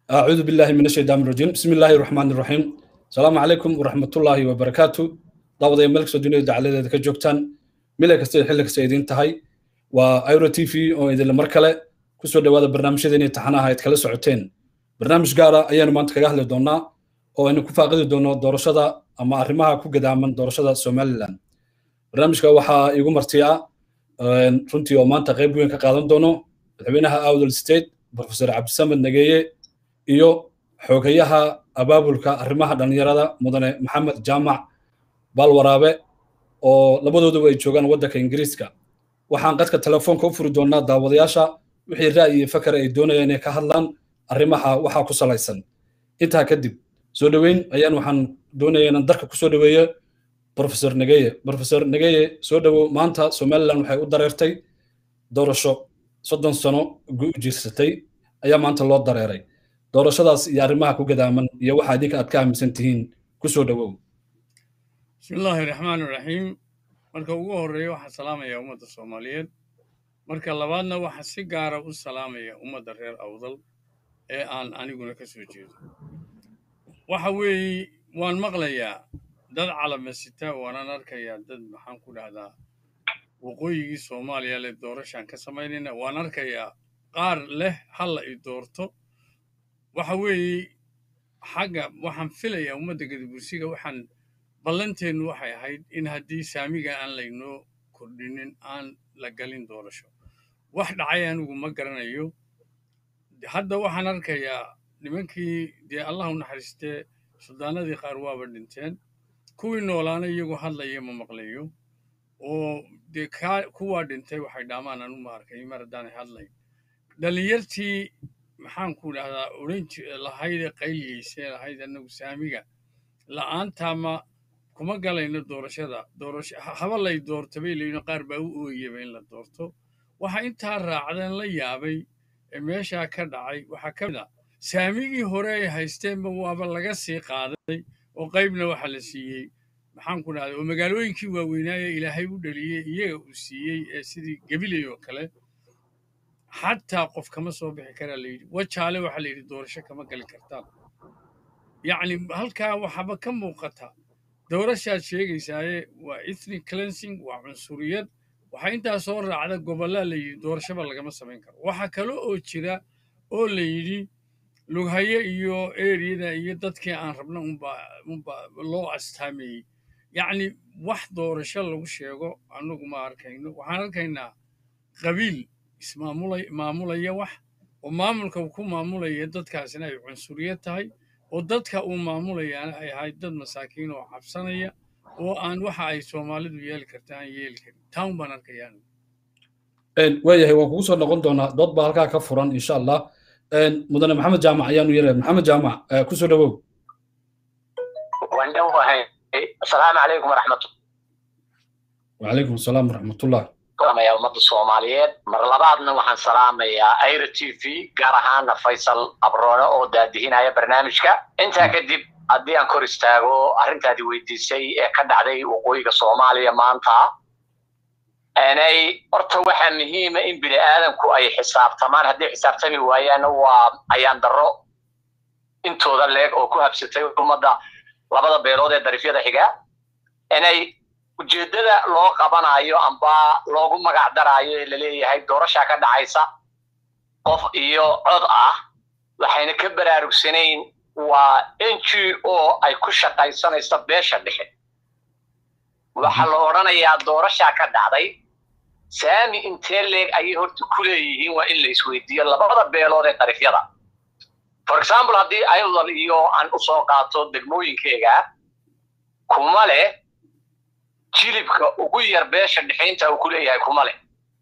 أعوذ بالله من الشيطان الرجيم بسم الله الرحمن الرحيم السلام عليكم ورحمة الله وبركاته دعوة ملك سودوني دعالة ذلك جوكتان ملك استيد حلك سيدين تهي وأيرو تي في أو إذا المركلة كسو دوادا برنامج ديني تحناها يتكلا سعوتين برنامج قارة أيان ما انتكا أهل دونا أو إنو كفاقد دونا دورشدا أما أرمها كو قداما دورشدا سوماليلان برنامج وحا يقوم ارتيا runtii oo maanta qayb weyn ka qaadan doono madaxweynaha awdal state professor cabdisamed nageye iyo xoogayaha abaabulka arrimaha dhallinyarada mudane maxamed jaamac baalwaraabe oo labadooduba ay joogaan waddanka ingiriiska waxaan qadka telefoonka u furi doonaa daawadayaasha wixii ra'yi iyo fakar ay doonayaan inay ka hadlaan arrimaha waxaa ku salaysan intaa kadib soo dhoweyn ayaan waxaan doonaya inaan darka kusoo dhoweeyo professor nageye professor nageye soo dhowow maanta somaliland waxay u dareertay doorasho soddon sano jirsatay ayaa maanta loo dareeray doorashadaas iyo arrimaha ku gadaaman iyo waxa idinka aad ka aaminsan tihiin kusoo dhowow bismillaahi raxmaan raxiim marka ugu horreeya waxaan salaamayaa ummadda soomaaliyeed marka labaadna waxaan si gaara u salaamaya ummadda reer awdal ee aan aniguna ka soo jeedo waxa weeye waan maqlayaa dad calamasita waanaan arkayaa dad maxaan ku dhahdaa waqooyigii soomaaliya leh doorashaan ka samaynayna waan arkayaa qaar leh halla i doorto waxa weeye xagga waxaan filayaa ummadda gadabursiga waxaan ballanteennu waxay ahayd in haddii saamiga aan laynoo kordhinin aan la galin doorasho wax dhacay anigu ma garanayo hadda waxaan arkayaa nimankii dee allah u naxariistee suldaanadii qaar waaba dhinteen kuwii noolaana iyagoo hadlaya ma maqlayo oo dee kaa kuwaa dhintay waxay dhaamaan anu ma arkay mar haddaanay hadlayn dhallinyartii maxaan ku dhahdaa odhan lahaydee qayliyeysee lahayd annagu saamiga la'aantaama kuma galayno doorashada doorasho haba lay doorto bay leeyihin qaar baa u ooyaba in la doorto waxa intaa raacdeen la yaabay ee meeshaa ka dhacay waxaa ka mid a saamigii hore ay haysteenba waaba laga sii qaaday oo qaybna waxa la siiyey maxaan ku dhahday oo magaalooyinkii waaweynaaye ilaahay u dhaliyey iyaga uu siiyey ee sidii gabiley oo kale xataa qof kama soo bixi karaa layidhi wajaale waxaa layidhi doorasho kama gali kartaan yacni halkaa waxaba ka muuqata doorashaad sheegaysaaye waa ethnic cleansing waa cunsuriyad waxaa intaa soo raacda gobollaa layidhi doorashaba lagama samayn karo waxaa kale oo jira oo layidhi lughaye iyo eriyada iyo dadkii aan rabna unba loo astaameeyey yacni wax doorasho lagu sheego annagu ma arkayno waxaan arkaynaa qabiil ismaamulaya wax oo maamulka uu ku maamulaya dadkaasina ay cunsuriyad tahay oo dadka uu maamulayaana ay ahayd dad masaakiin oo cabsanaya oo aan waxa ay soomaalidu yeeli karta aan yeeli karin taan baan arkayaa waayahay waan kugu soo noqon doonaa dood baa halkaa ka furan insha allah mudane maxamed jaamac ayaanu yeelay maxamed jaamac kusoo dhowow waan dhowahay asalaamu calaykum waraxmatu wacalaykum asalaam waraxmatullah salaamaya ummadda soomaaliyeed mar labaadna waxaan salaamayaa aira t v gaar ahaana faysal abroone oo daadihinaya barnaamijka intaa kadib haddii aan kor istaago arrintaadii weydiisay ee ka dhacday waqooyiga soomaaliya maanta inay horta waxaa muhiima in bini aadamku ay xisaabtamaan hadday xisaabtami waayaanna waa ayaan darro intooda leeg oo ku habsatay ummadda labada beelood ee darifyada xiga inay ujeeddada loo qabanayo amba loogu magac daraayo ee laleeyahay doorashaa ka dhacaysa qof iyo cod ah waxayna ka baraarugsanayn waa n g o ay ku shaqaysanaysa beesha dhexe waxaa la odhanayaa doorashaa ka dhacday saami intee leeg ayay horta ku leeyihiin waa in la isweydiiyo labada beelood ee darifyada for example haddii ayadal iyo aan u soo qaato degmooyinkeega kuma leh jilibka ugu yar beesha dhexaynta uu ku leeyahay kuma leh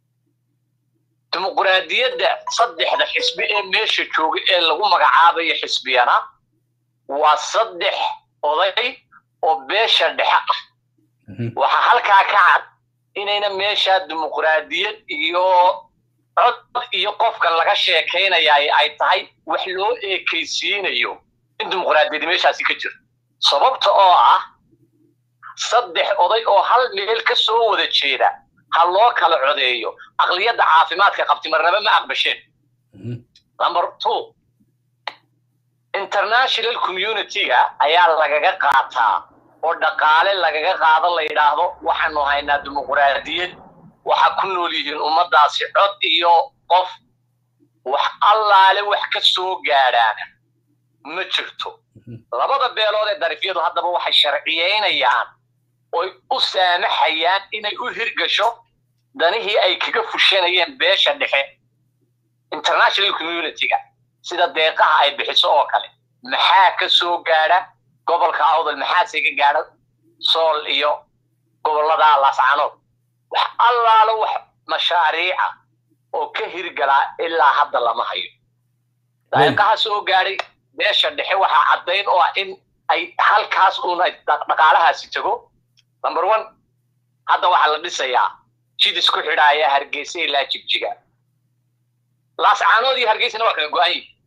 dimuquraadiyadda saddexda xisbi ee meesha jooga ee lagu magacaabayo xisbiyana waa saddex oday oo beesha dhexe ah waxaa halkaa ka cad inayna meesha dimuquraadiyad iyo cod iyo qofka laga sheekaynaya ay tahay wax loo eekaysiinayo in dimuquraadiyadi meeshaasi ka jiro sababta oo ah saddex oday oo hal meel ka soo wada jeeda ha loo kala codeeyo aqliyadda caafimaadka qabti marnaba ma aqbasheen number two international community-ga ayaa lagaga qaataa oo dhaqaale lagaga qaado la yidhaahdo waxaanu haynaa dimuqraadiyad waxa ku nool yihiin ummaddaasi cod iyo qof wax allaale wax ka soo gaadhaana ma jirto labada beelood ee darifyadu haddaba waxay sharciyeynayaan oy u saamaxayaan inay u hirgasho danihii ay kaga fushanayeen beesha dhexe international community-ga sida deeqaha ay bixiso oo kale maxaa ka soo gaadha gobolka awdal maxaase ka gaadha sool iyo gobollada laascanood wax allaalo wax mashaariica oo ka hirgalaa ilaa hadda lama hayo deeqaha soo gaadhay beesha dhexe waxaa caddayn oo ah in ay halkaas uun ay dhaqaalahaasi tago number one hadda waxaa la dhisayaa jid isku xidhaaya hargeysa ilaa jigjiga laascaanood iyo hargeysana waa kala go-an yihin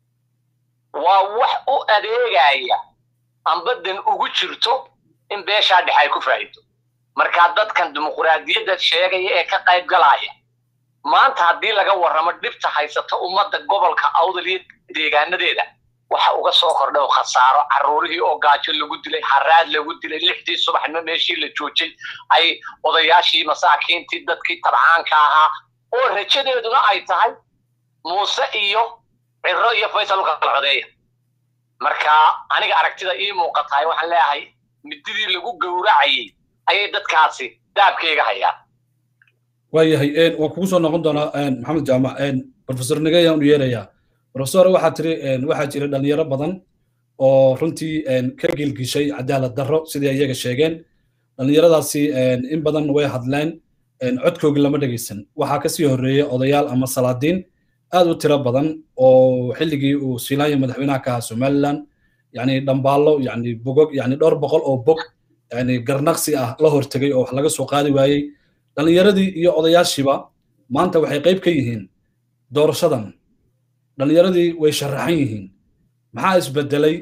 waa wax u adeegaya ambadan ugu jirto in beeshaa dhexe ay ku faa'iido markaa dadkan dimuqraadiyadda sheegaya ee ka qayb galaya maanta haddii laga warramo dhibta haysata ummadda gobolka awdal iyo deegaanadeeda waxa uga soo kordhay oo khasaaro carruurihii oo gaajo lagu dilay haraad lagu dilay lixdii subaxnimo meeshii la joojay ay odayaashii masaakiintii dadkii tabcaanka ahaa oo rajadeeduna ay tahay muuse iyo ciro iyo faysal u kala codeeya marka aniga aragtida ii muuqatahay waxaan leeyahay mididii lagu gowracayay ayay dadkaasi daabkayga hayaan waayahay waan kugu soo noqon doonaa maxamed jaamac professor nigayaan u yeerayaa professor waxaa tiri waxaa jira dhalinyaro badan oo runtii ka gilgishay cadaalad darro sidii iyaga sheegeen dhalinyaradaasi in badan way hadleen codkoogi lama dhegaysan waxaa kasii horreeyey odayaal ama salaadiin aad u tiro badan oo xilligii uu siilaanya madaxweynaha ka ahaa somaliland yani dhambaallo yani bogog yani dhowr boqol oo bog yani garnaqsi ah la hortegay oo wax laga soo qaadi waayey dhalinyaradii iyo odayaashiiba maanta waxay qayb ka yihiin doorashadan dhalinyaradii way sharaxan yihiin maxaa isbedelay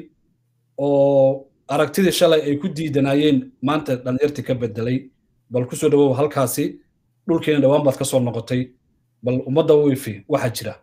oo aragtidii shalay ay ku diidanayeen maanta dhalinyartii ka bedelay bal kusoo dhawow halkaasi dhulkeena dhowaan baad ka soo noqotay bal ummadda wifi waxaa jira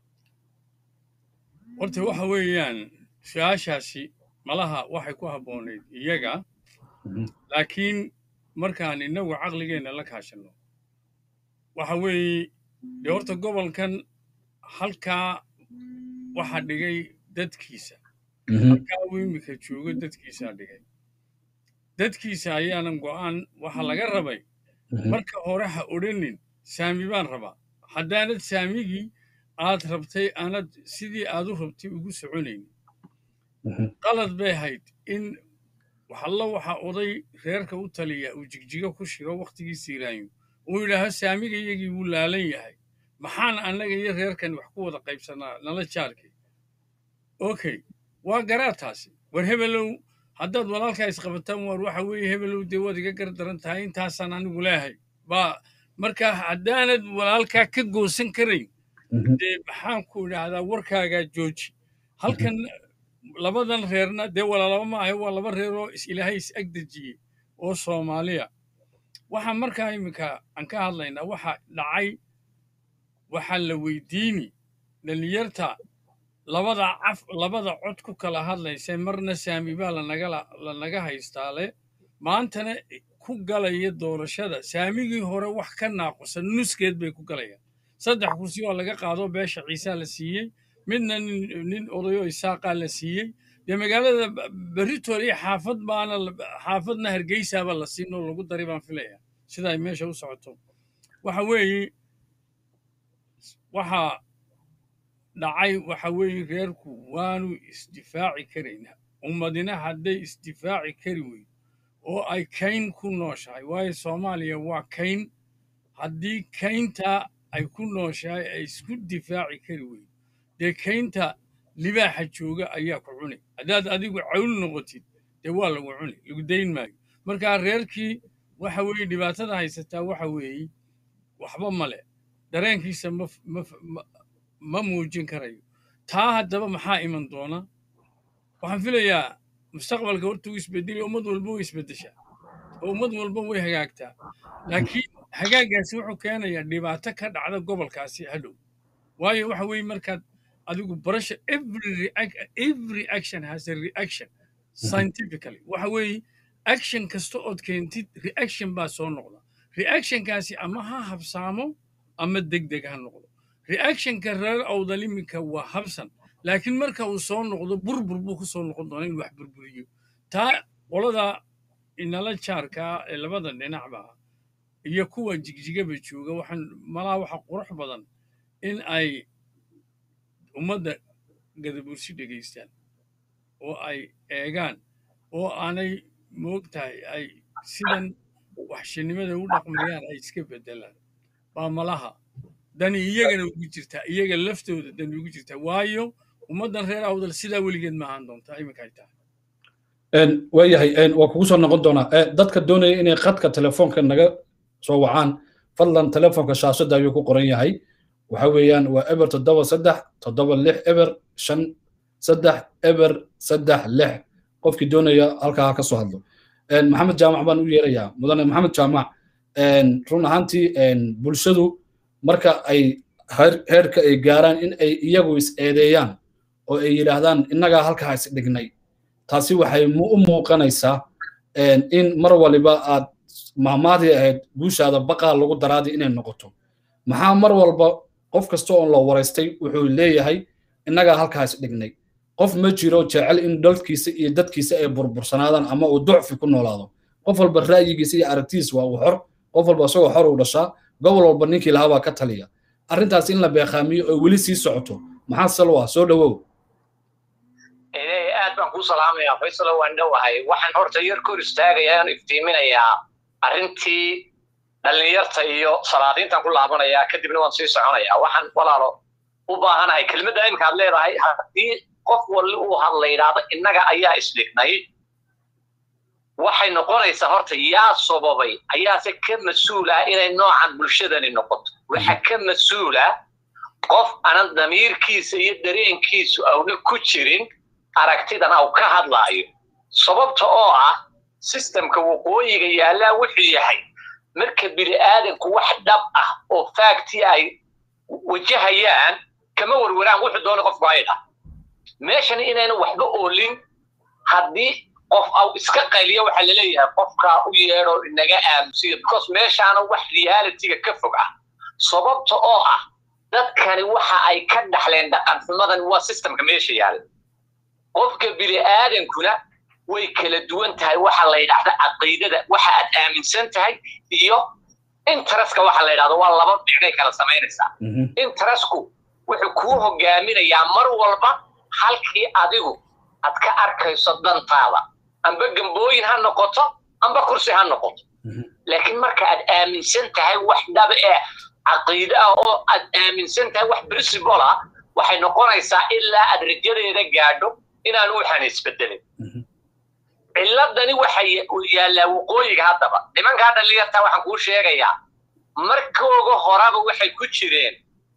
horta waxa weeyaan su-aashaasi malaha waxay ku habboonayd iyaga laakiin markaan innagu caqligeenna la kaashanno waxa weeye dee horta gobolkan halkaa waxa dhigay dadkiisa halkaa uu iminka joogo dadkiisaa dhigay dadkiisa ayaanan go'aan waxa laga rabay marka hore ha odhanin saami baan rabaa haddaanad saamigii aad rabtay aanad sidii aad u rabtay ugu soconaynin qalad bay hayd in waxalla waxa oday reerka u taliya uu jigjigo ku shiro wakhtigii siiraayo uu yidhaaho saamiga iyagii wuu laalan yahay maxaan annaga iyo reerkan wax ku wada qaybsanaa nala jaarkay okay waa garaa taasi war hebelow haddaad walaalkaa isqabataan waar waxa weeye hebelow dee waad iga gar daran tahay intaasaan anigu leehay baa markaa haddaanad walaalkaa ka goosan karayn dee maxaan ku idhaahdaa warkaagaa jooji halkan labadan reerna dee walaalaba ma ahe waa laba reer oo ilaahay is ag dejiyey oo soomaaliya waxa markaa iminka aan ka hadlaynaa waxa dhacay waxaa la weydiini dhalinyarta labada caf labada cod ku kala hadlaysa marna saami baa lanaga haystaale maantana ku galaya doorashada saamigii hore wax ka naaqusan nuskeed bay ku galayaan saddex kursi oo laga qaado beesha ciisaa la siiyey midna nin odayo isaaqaa la siiyey dee magaalada beritool iyo xaafad baana xaafadna hargeysaaba la siin oo lagu dari baan filaya sida ay meesha u socoto waxa weeye waxaa dhacay waxa weeye reerku waanu isdifaaci karaynaa ummadina hadday isdifaaci kari weyn oo ay kayn ku nooshahay waayo soomaaliya waa kayn haddii kayntaa ay ku nooshahay ay isku difaaci kari weyn dee kaynta libaaxa jooga ayaa ku cunay haddaad adigu cawl noqotid dee waa lagu cuni lagu dayn maayo markaa reerkii waxa weeye dhibaatada haysataa waxa weeye waxba male dareenkiisa ma muujin karayo taa haddaba maxaa iman doona waxaan filayaa mustaqbalka horta uu isbedeli ummad walba way isbeddeshaa oo ummad walba way hagaagtaa laakiin hagaagaasi wuxuu keenayaa dhibaato ka dhacda gobolkaasi hadhow waayo waxa weeye markaad adigu barasha every reac- every action has a reaction scientifically waxa weeye action kasta ood keentid reaction baa soo noqda reactionkaasi ama ha habsaamo ama degdeg ha noqdo reactionka reer awdal iminka waa habsan laakiin marka uu soo noqdo burbur buu ku soo noqon doona in wax burburiyo taa qolada inala jaarkaa ee labada dhinacba ah iyo kuwa jigjigaba jooga waxaan malaha waxa qurux badan in ay ummadda gadabursi dhegaystaan oo ay eegaan oo aanay moogtahay ay sidan waxshinimada u dhaqmayaan ay iska beddelaan baa malaha dani iyagana ugu jirtaa iyaga laftooda dani ugu jirtaa waayo ummaddan reer awdal sidaa weligeed ma ahaan doontaa iminka ay tahay waayahay waa kugu soo noqon doonaa dadka doonaya inay khadka telefoonka naga soo wacaan fadlan telefoonka shaashadda ayuu ku qoran yahay waxa weeyaan waa eber toddoba saddex toddoba lix eber shan saddex eber saddex lix qofkii doonaya halkaa ha ka soo hadlo maxamed jaamac baan u yeerayaa mudane maxamed jaamac run ahaantii bulshadu marka ay heerka ay gaaraan in ay iyagu is eedeeyaan oo ay yidhaahdaan innagaa halkaa is dhignay taasi waxay u muuqanaysaa in mar waliba aad maamaadii ahayd guushaada baqaa lagu daraadi inay noqoto maxaa mar walba qof kasta oo la waraystay wuxuu leeyahay innagaa halkaa is dhignay qof ma jiro jecel in dalkiisa iyo dadkiisa ay burbursanaadaan ama uu ducfi ku noolaado qof walba ra'yigiisa iyo aragtiisa waa uu xor qof walba isagoo xor uu dhashaa gobol walba ninkii lahaa baa ka taliya arrintaas in la beeqaamiyo oo weli sii socoto maxaa sal u ah soo dhowow aad baan kuu salaamayaa faysalo waan dhowahay waxaan horta yar kor istaagayaa aan iftiiminayaa arrintii dhallinyarta iyo salaadiintan ku laabanayaa kadibna waan sii soconayaa waxaan walaalo u baahanahay kelmadda imika aad leedahay haddii qof walli uu hadla yidhaahdo innaga ayaa isdhignay waxay noqonaysaa horta yaa sababay ayaase ka mas-uul ah inay noocan bulshadani noqoto waxa ka mas-uul ah qof aanan damiirkiisa iyo dareenkiisu awna ku jirin aragtidan au ka hadlaayo sababta oo ah sistemka waqooyiga yaallaa wuxuu yahay marka bini aadanku wax dhab ah oo faagtii ay wajahayaan kama warwaraan wuxuu doona qofku ay dhah meeshan inayna waxba oolin haddii qof au iska qayliyo waxaa laleeyahay qofkaa u yeedho inaga aamusiyo because meeshaana wax realityga ka fog ah sababta oo ah dadkani waxa ay ka dhaxleen dhaqan xumadan waa systemka meesha yaalla qofka bini aadankuna way kala duwan tahay waxa la yidhahda caqiidada waxa aad aaminsan tahay iyo interestka waxa la yidhahdo waa laba dhicnay kala samaynaysaa interestku wuxuu kuu hogaaminayaa mar walba halkii adigu aad ka arkayso dantaada amba gambooyin ha noqoto amba kursi ha noqoto laakiin marka aad aaminsan tahay wax dhaba ee caqiide ah oo aad aaminsan tahay wax principle ah waxay noqonaysaa ilaa aad rajadeeda gaadho inaan waxaan isbedelin ciladani waxa yaallaa waqooyiga haddaba nimankaa dhallinyarta waxaan kuu sheegayaa markooga horaba waxay ku jireen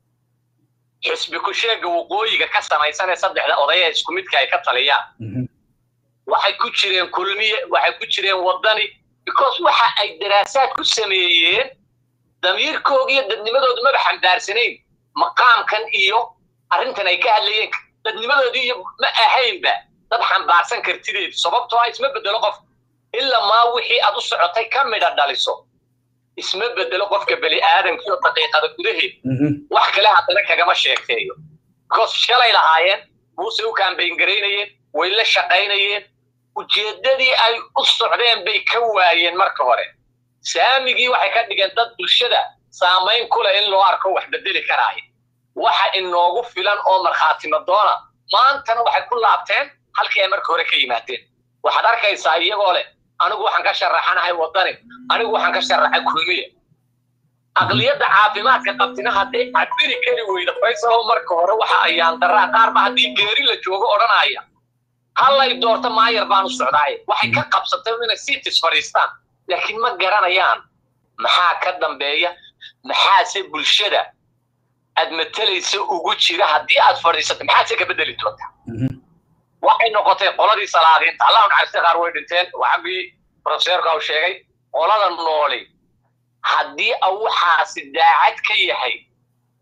xisbi ku-sheega waqooyiga ka samaysan ee saddexda odaya isku midka ay ka taliyaan waxay ku jireen kulmiye waxay ku jireen waddani because waxa ay daraasaad ku sameeyeen damiirkooga iyo dadnimadoodu maba xambaarsanayn maqaamkan iyo arrintan ay ka hadlayeen dadnimadoodii iyo ma ahaynba dad xambaarsan kartideedu sababtoo ah isma bedelo qof ilaa maa wixii aad u socotay ka midha dhaliso isma bedelo qofka bani aadamkiio daqiiqada gudaheed wax kale haddana kagama sheegteeyo because shalay lahaayeen muuse u kaambayn garaynayeen way la shaqaynayeen ujeeddadii ay u socdeen bay ka waayeen marka hore saamigii waxay ka dhigeen dad bulshada saamayn ku leh in loo arko wax bedeli karaayo waxa inoogu filan oo markhaatimo doona maantana waxay ku laabteen halkii ay marka hore ka yimaadeen waxaad arkaysaa iyagoo leh anigu waxaan ka sharaxanahay waddani anigu waxaan ka sharaxay kulmiya aqliyadda caafimaadka qabtina hadday cabiri kari weyda faysalo marka hore waxa ayaan daraa qaarba haddii geeri la joogo odhanaya hallay doorto maayar baan u socdaaye waxay ka qabsatay inay sitis fadhiistaan laakiin ma garanayaan maxaa ka dambeeya maxaase bulshada aad matalaysa ugu jira haddii aad fadhiisato maxaase ka bedeli doontaa waxay noqotay qoladii salaadiinta allahu naxariista qaar way dhinteen waxagii profeseerka uu sheegay qolada nooli haddii waxaasi daacad ka yahay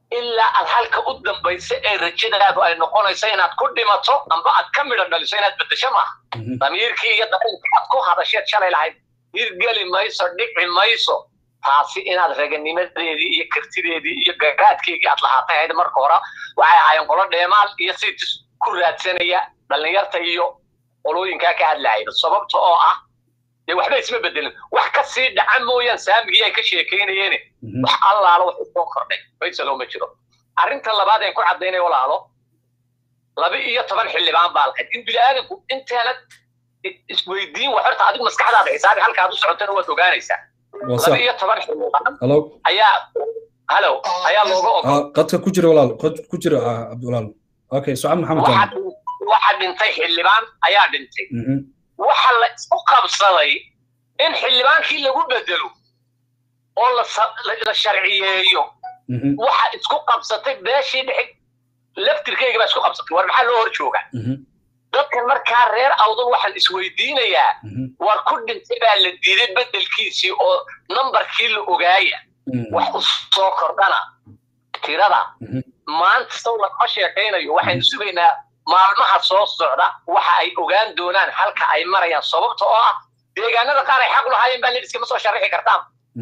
ilaa aad halka u dambaysa ee rajadaadu ay noqonayso inaad ku dhimato amba aad ka midho dhaliso inaad beddesho maaha damiirkii iyo dareenkii aad ku hadasheed shalay lahayd hirgeli mayso dhici mayso taasi inaad raganimadeedii iyo kartideedii iyo garaadkeygii aad lahaatay ahayd marka hore waxay ahaayeen qolo dheemaal iyo sitis ku raadsanaya dhallinyarta iyo qolooyinkaa ka hadlaayda sababta oo ah dee waxba isma bedelin wax ka sii dhaca mooyaan saamigii ay ka sheekaynayeene wax allaala wax usoo kordhay faysalo ma jiro arrinta labaad een ku caddaynay walaalo laba iyo toban xildhibaan baa lahayd in bini'aadanku intaanad isweydiin wax horta adigu maskaxdaada xisaabi halkaad u socotana waad ogaanaysaa laba iyo toban xildhibaan ayaa halo ayaa looga ogol qadka ku jira walaal ku jira walaal okay sucab maxamed waxa dhintay xildhibaan ayaa dhintay waxa la isku qabsaday in xildhibaankii lagu bedelo oo la sharciyeeyo waxa isku qabsatay beeshii dhexe laftirkeyga baa isku qabsatay war maxaa loo hor jooga dadkan markaa reer awdal waxaan isweydiinayaa war ku dhintay baa la diiday bedelkiisii oo nambarkii la ogaaya wax u soo kordhana tirada maanta saw lagama sheekaynayo waxaynu sugaynaa maalmaha soo socda waxa ay ogaan doonaan halka ay marayaan sababta oo ah deegaanada qaar ay xaq lahaayeen baa layidhi iskama soo sharaxi kartaan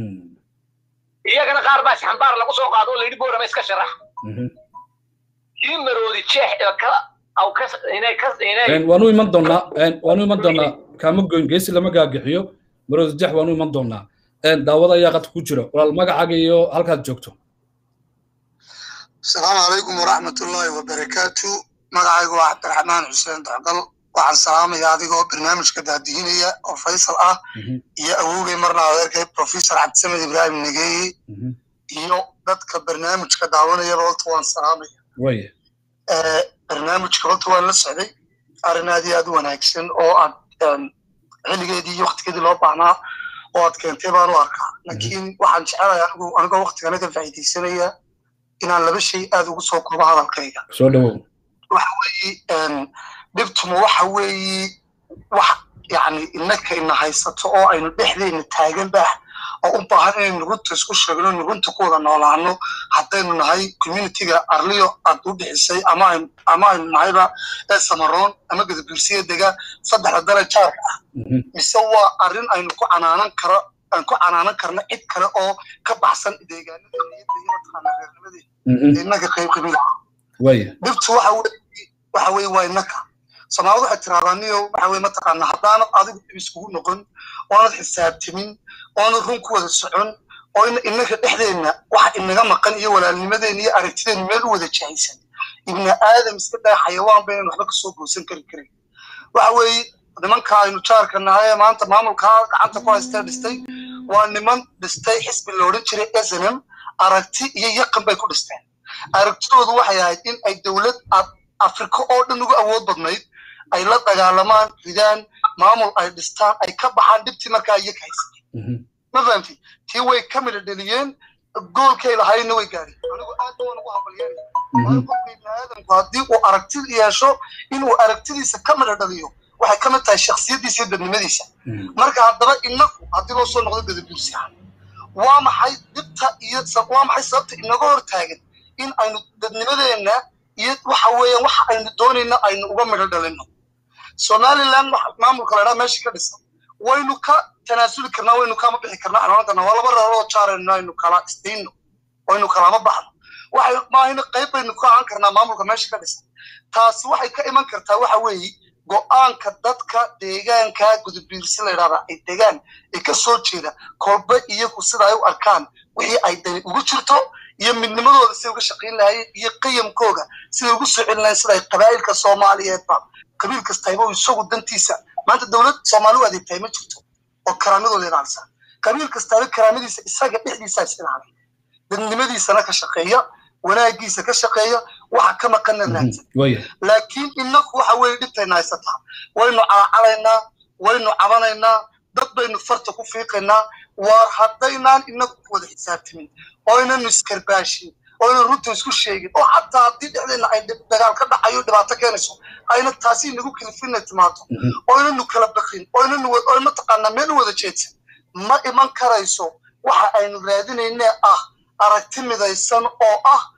iyagana qaar baa isxambaar lagu soo qaado oo layidhi boorama iska sharax kii maroodi jeex ee ka aw ka inay ka inay waanu iman doonaa waanu iman doonaa kaama goyn geesi lama gaagixiyo maroodi jeex waanu iman doonaa daawada ayaa qadka ku jira walaal magacaaga iyo halkaad joogto asalaamu calaykum waraxmatullaahi wabarakaatu magacaygu waa cabdiraxmaan xuseen dacdal waxaan salaamaya adigoo barnaamijka daadihinaya oo faysal ah iyo awowgay marna adeerkay professor cabdisamed ibraahim negeeye iyo dadka barnaamijka daawanayaba horta waan salaamaya barnaamijka horta waan la socday arrin aad iyo aad u wanaagsan oo aad xilligeedii iyo waktigeedii loo baahnaa oo aad keentay baan u arkaa laakiin waxaan jecelahay anigu anigoo waktigana ka faa'iidaysanaya inaan laba shay aad ugu soo koobo hadalkayga soo dhawow waxa weeye dhibtuma waxa weeye wax yani innaka ina haysato oo aynu dhexdeena taagan bah oo u baahan inaynu runta isku sheegno inu runta ku wada noolaano haddaynu nahay communityga arliyo aad u bixisay ama aynu ama aynu nahayba ee samaroon ama gadabuursiya dega saddexda dale jaarka ah mise waa arrin aynu ku canaanan karo aan ku canaanan karno cid kale oo ka baxsan deegaanadeena iyo mataqaana reernimadeena innaka qayb qabiil dhibtu waxa weye waxa weye waa innaka soomaalida waxay tiraahdaa niyo waxa weye mataqaana haddaanad adigu dhib iskugu noqon oonad xisaabtimin oonad run ku wada socon oo innaka dhexdeenna waxa inaga maqan iyo walaalnimadeena iyo aragtideena meel u wada jahaysan ibni aadam iska daa xayawaan baynan waxba kasoo goosan kari karin waxa weeye nimanka aynu jaarka nahay ee maanta maamulkaa gacanta ku haystee dhistay waa niman dhistay xisbi la odhan jiray snm aragti iyo yaqan bay ku dhisteen aragtidoodu waxay ahayd in ay dowlad afrika oo dhan ugu awood badnayd ay la dagaalamaan ridaan maamul ay dhistaan ay ka baxaan dhibtii markaa iyaga haysatay ma fahamti tii way ka midha dheliyeen goolkay lahayna way gaadheen anigu aad waan ugu hambalyeelaya waayo qofka ibni aadamku haddii uu aragti yeesho inuu aragtidiisa ka midha dhaliyo waxay ka mid tahay shaksiyaddiisa iyo dadnimadiisa marka haddaba inagu haddii loo soo noqdo gadabuursiha waa maxay dhibta iyo waa maxay sababta inaga hor taagan in aynu dadnimadeenna iyo waxa weeyaan waxa aynu doonayna aynu uga midho dhalino somaliland maamulka ladhaa meesha ka dhisan waynu ka tanaasuli karnaa waynu kama bixi karnaa xanoon karnaa waa laba reeroo jaarayno aynu kala isdiino waynu kalama baxno waxay maahina qayb baynu ka ahaan karnaa maamulka meesha ka dhisan taasi waxay ka iman kartaa waxa weeye go-aanka dadka deegaanka gudubiirsi la yidhahdaa ay degaan ee ka soo jeeda kolba iyagu sida ay u arkaan wixii ay dani ugu jirto iyo midnimadooda siday uga shaqayn lahaayeen iyo qiyamkooga siday ugu soo celin lahayen sida ay qabaa'ilka soomaaliyeedba qabiil kastayba isagu dantiisa maanta dowlad soomaali u adeegtahay ma jirto oo karaamadooda ilaalisa qabiil kastaaba karaamadiisa isaga dhexdiisa is ilaalay dadnimadiisana ka shaqeeya wanaagiisa ka shaqeeya waxa ka maqana raadsan laakiin inaku waxa weeye dhibtayna haysataa waynu calacalaynaa waynu cabanaynaa dad baynu farta ku fiiqaynaa waar haddaynaan inagu ku wada xisaabtamin oo inanu iskarbaashin oo inan runta isku sheegin oo xataa haddii dhexdeena ay dagaal ka dhacayo dhibaato keenayso ayna taasi inagu kalifina timaado oo inanu kala baqin oo inanu oo mataqaanaa meel u wada jeedsan ma iman karayso waxa aynu raadinaynee ah aragti midaysan oo ah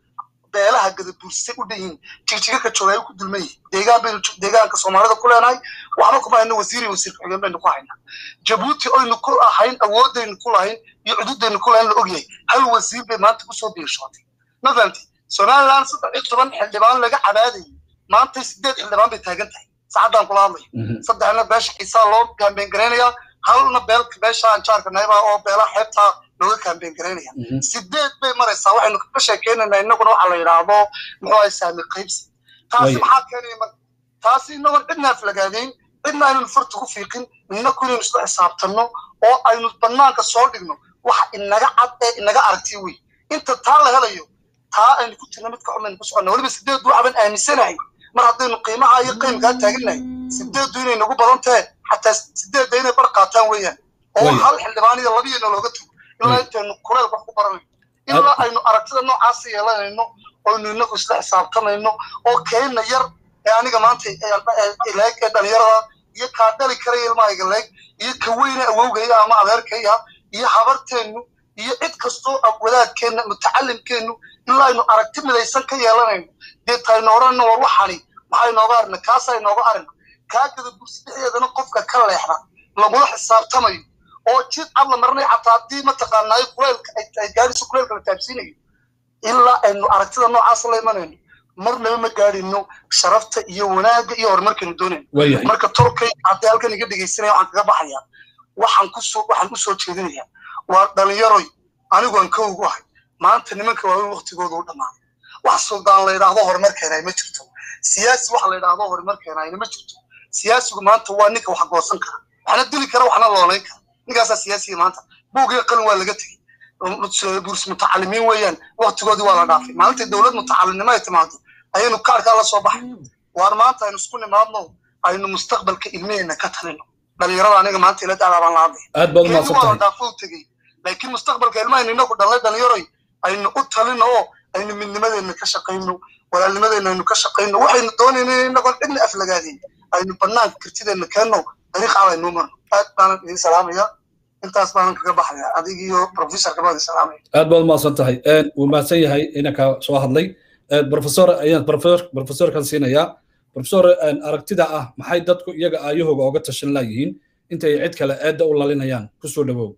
beelaha gadabuursay u dhan yihiin jigjiga ka jooga ay ku dulman yihiin deegaan baynu deegaanka soomaalida ku leenahay waxba kuma hayno wasiir iyo wasiir ku-xigeen baynu ku haynaa jabuuti oynu ku ahayn awoodaynu ku lahayn iyo cududaynu ku lahayn la ogyahay hal wasiir bay maanta kusoo biirshootay ma fahamtay somaliland saddex iyo toban xildhibaan laga cabaadayay maanta sideed xildhibaan bay taagan tahay saacadaan kula hadlayo saddexna beesha xiisaa loo kaambeen garaynayaa halna beelka beesha anjaarka nayba oo beelaha xeebtaa looga kaambeen garaynaya sideed bay maraysaa waxaynu ka sheekeynaynaa innaguna waxa la yidhaahdo muxuu ahay saami qaybsi taasi maxaa keenaya marka taasi inagoon cidna aflagaadayn cidna aynanu farta ku fiiqin inaku inaynu isla xisaabtanno oo aynu banaanka soo dhigno waxa inaga cad ee inaga aragtiy wey inta taa la helayo taa aynu ku jirna midka xumaynu ku soconna weliba sideed waxbaan aaminsanahay mar haddaynu qiimaha iyo qiimkaa taagannahay sideeddu inay nagu badan tahe xataa sideedda inay bar qaataan weeyaan oo hal xildhibaan iyo labiyeena looga tago ilaa intaynu kuleel wax ku baranayno ilaa aynu aragtida noocaasa yeelanayno oynu inagu isla xisaabtamayno oo keenna yar ee aniga maanta leeg ee dhalinyarada iyo kaa dhali karaya ilmahayga leeg iyo ka weyne awowgaya ama adeerkaya iyo habarteennu iyo cid kastoo wadaadkeenna mutacalimkeennu ilaa aynu aragti midaysan ka yeelanayno dee taynu odhanna war waxani maxay nooga arina kaasay nooga arina kaa gada bursi dhexdeedana qofka ka leexda lagula xisaabtamayo oo jid cad la marinayo xataa haddii mataqaanaayo kuleelka ay gaadhiso kuleelka la taabsiinayo ilaa aynu aragtida noocaas la imanayno marnaba ma gaadhino sharafta iyo wanaagga iyo horumarkaynu doonayno marka tolkay haddii halkan iga dhegaysanaya waxaan kaga baxayaa waxaan kusoo waxaan usoo jeedinayaa waa dhalinyaroy aniguan ka ugu ahay maanta nimanka waaweyn waktigooda u dhammaaday wax suldaan la yidhaahdo horumar keenay ma jirto siyaasi wax la yidhaahdo horumar keenayna ma jirto siyaasigu maanta waa ninka wax goosan kara waxna dili kara waxna loolayn kara ninkaasaa siyaasiga maanta buugiyo qalin waa laga tegey buurs mutacalimiin weeyaan waktigoodii waa la dhaafay maalinta dowlad mutacalimnimo ay timaado ayaynu kaarkaa la soo baxay waar maanta aynu isku nimaadno aynu mustaqbalka ilmaheenna ka talino dhalinyarada aniga maanta ila dacdaa baan la hadlaya aad baad umahadsan waa la tahay dhaafo u tegey laakiin mustaqbalka ilmahaynu inagu dhalnay dhalinyaroy aynu u talino oo aynu midnimadeenna ka shaqayno walaalnimadeenna aynu ka shaqayno waxaynu doonayna inagoon cidna aflagaadeen aynu banaanka kartideenna keenno dariiq cad aynu marno aad baanan idin salaamaya intaas baanan kaga baxaya adig iyo professorka baan idin salaamaya aad baad umahadsan tahay wuu mahadsan yahay inanka soo hadlay professor ayaan professor professorkan siinayaa professor aragtida ah maxay dadku iyaga aayahooga oga tashan laayihiin intay cid kale eedda u lalinayaan kusoo dhawow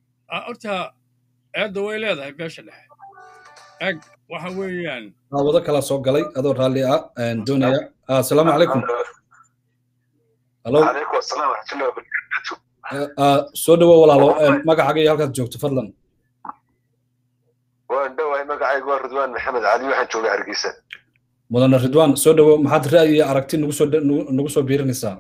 horta eedda way leedahay beesha dhexe eg waxa weeyaan wado kala soo galay adoo raalli ah doonaya asalaamu calaykum halo عليكم السلام ورحمة الله وبركاته soo dhawow walaalo magacaaga iyo halkaad joogto fadlan waan dhowahay magacaygu waa ridwaan maxamed cali waxaan joogaa hargeysa mudane ridwaan soo dhawow maxaad ra'yi iyo aragti nagu soo nagu soo biirinaysaa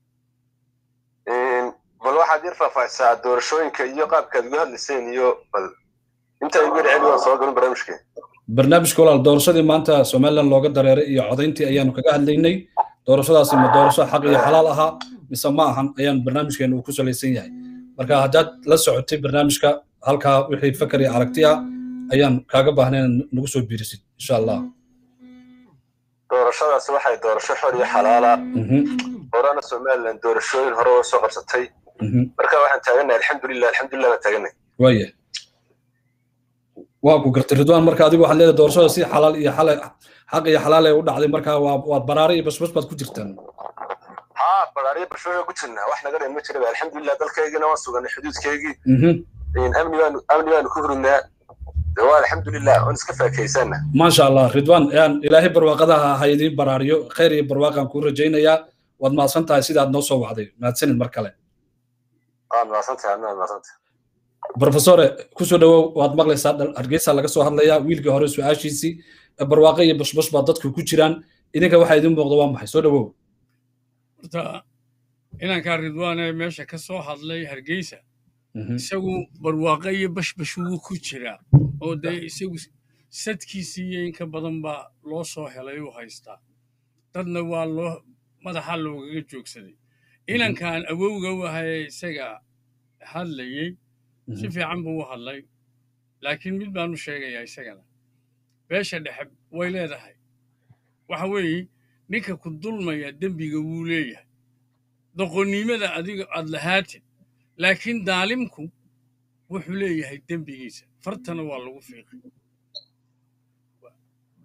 bal waxaad yar faahfaahisaa doorashooyinka iyo qaabkaad uga hadlayseen iyo bal intaa igu yarceli waan soo galin barnaamijka barnaamijka walaal doorashadii maanta somaliland looga dareeray iyo codayntii ayaanu kaga hadlaynay doorashadaasi ma doorasho xaq iyo xalaal ahaa mise ma ahan ayaan barnaamijkeenu uu ku salaysan yahay marka haddaad la socotay barnaamijka halkaa wixii fakar iyo aragti ah ayaan kaaga baahnay inaad nagu soo biirisid insha allah doorashadaasi waxay doorasho xor iyo xalaala horena somaliland doorashooyin hore oo soo qabsatay marka waxaan taagannahay alxamdulilah alxamdulilah baan taagannahay waaya waa ku gartay ridwaan marka adigu waxaad leedahay doorashada si xalaal iyo xala xaq iyo xalaal ay u dhacday marka waa waad baraare iyo basbas baad ku jirtaan haa baraariya barshooga ku jirnaa wax naga dhan ma jiraba alxamdulilah dalkaygina waan suganay xuduudkaygii amni baanu amni baanu ku hurudnaa de waa alxamdulilah waan iska faakaysanna maasha allah ridwaan yaan ilaahay barwaaqadaha ha idiin baraariyo khayr iyo barwaaqaan kuu rajaynayaa waad mahadsan tahay sidaad noo soo wacday mahadsanid mar kale waad mahadsantahay adna waad mahadsantahay professore kusoo dhawow waad maqlaysaa hargeysa laga soo hadlayaa wiilkii hore su-aashiisii barwaaqo iyo bashbash baa dadku ku jiraan idinka waxaa idin muuqda waa maxay soo dhawow horta inankaa ridwaane meesha ka soo hadlay hargeysa isagu barwaaqo iyo bashbash wuu ku jiraa oo dee isagu sadkiisii iyo inka badan baa loo soo helay uu haystaa dadna waa loo madaxa loogaga joogsaday inankan awowga u ahayee isaga hadlayey si fiican buu u hadlay laakiin mid baanu sheegayaa isagana beesha dhexe way leedahay waxa weeye ninka ku dulmaya dembiga wuu leeyahay doqonnimada adiga aad lahaatid laakiin daalimku wuxuu leeyahay dembigiisa fartana waa lagu fiiqay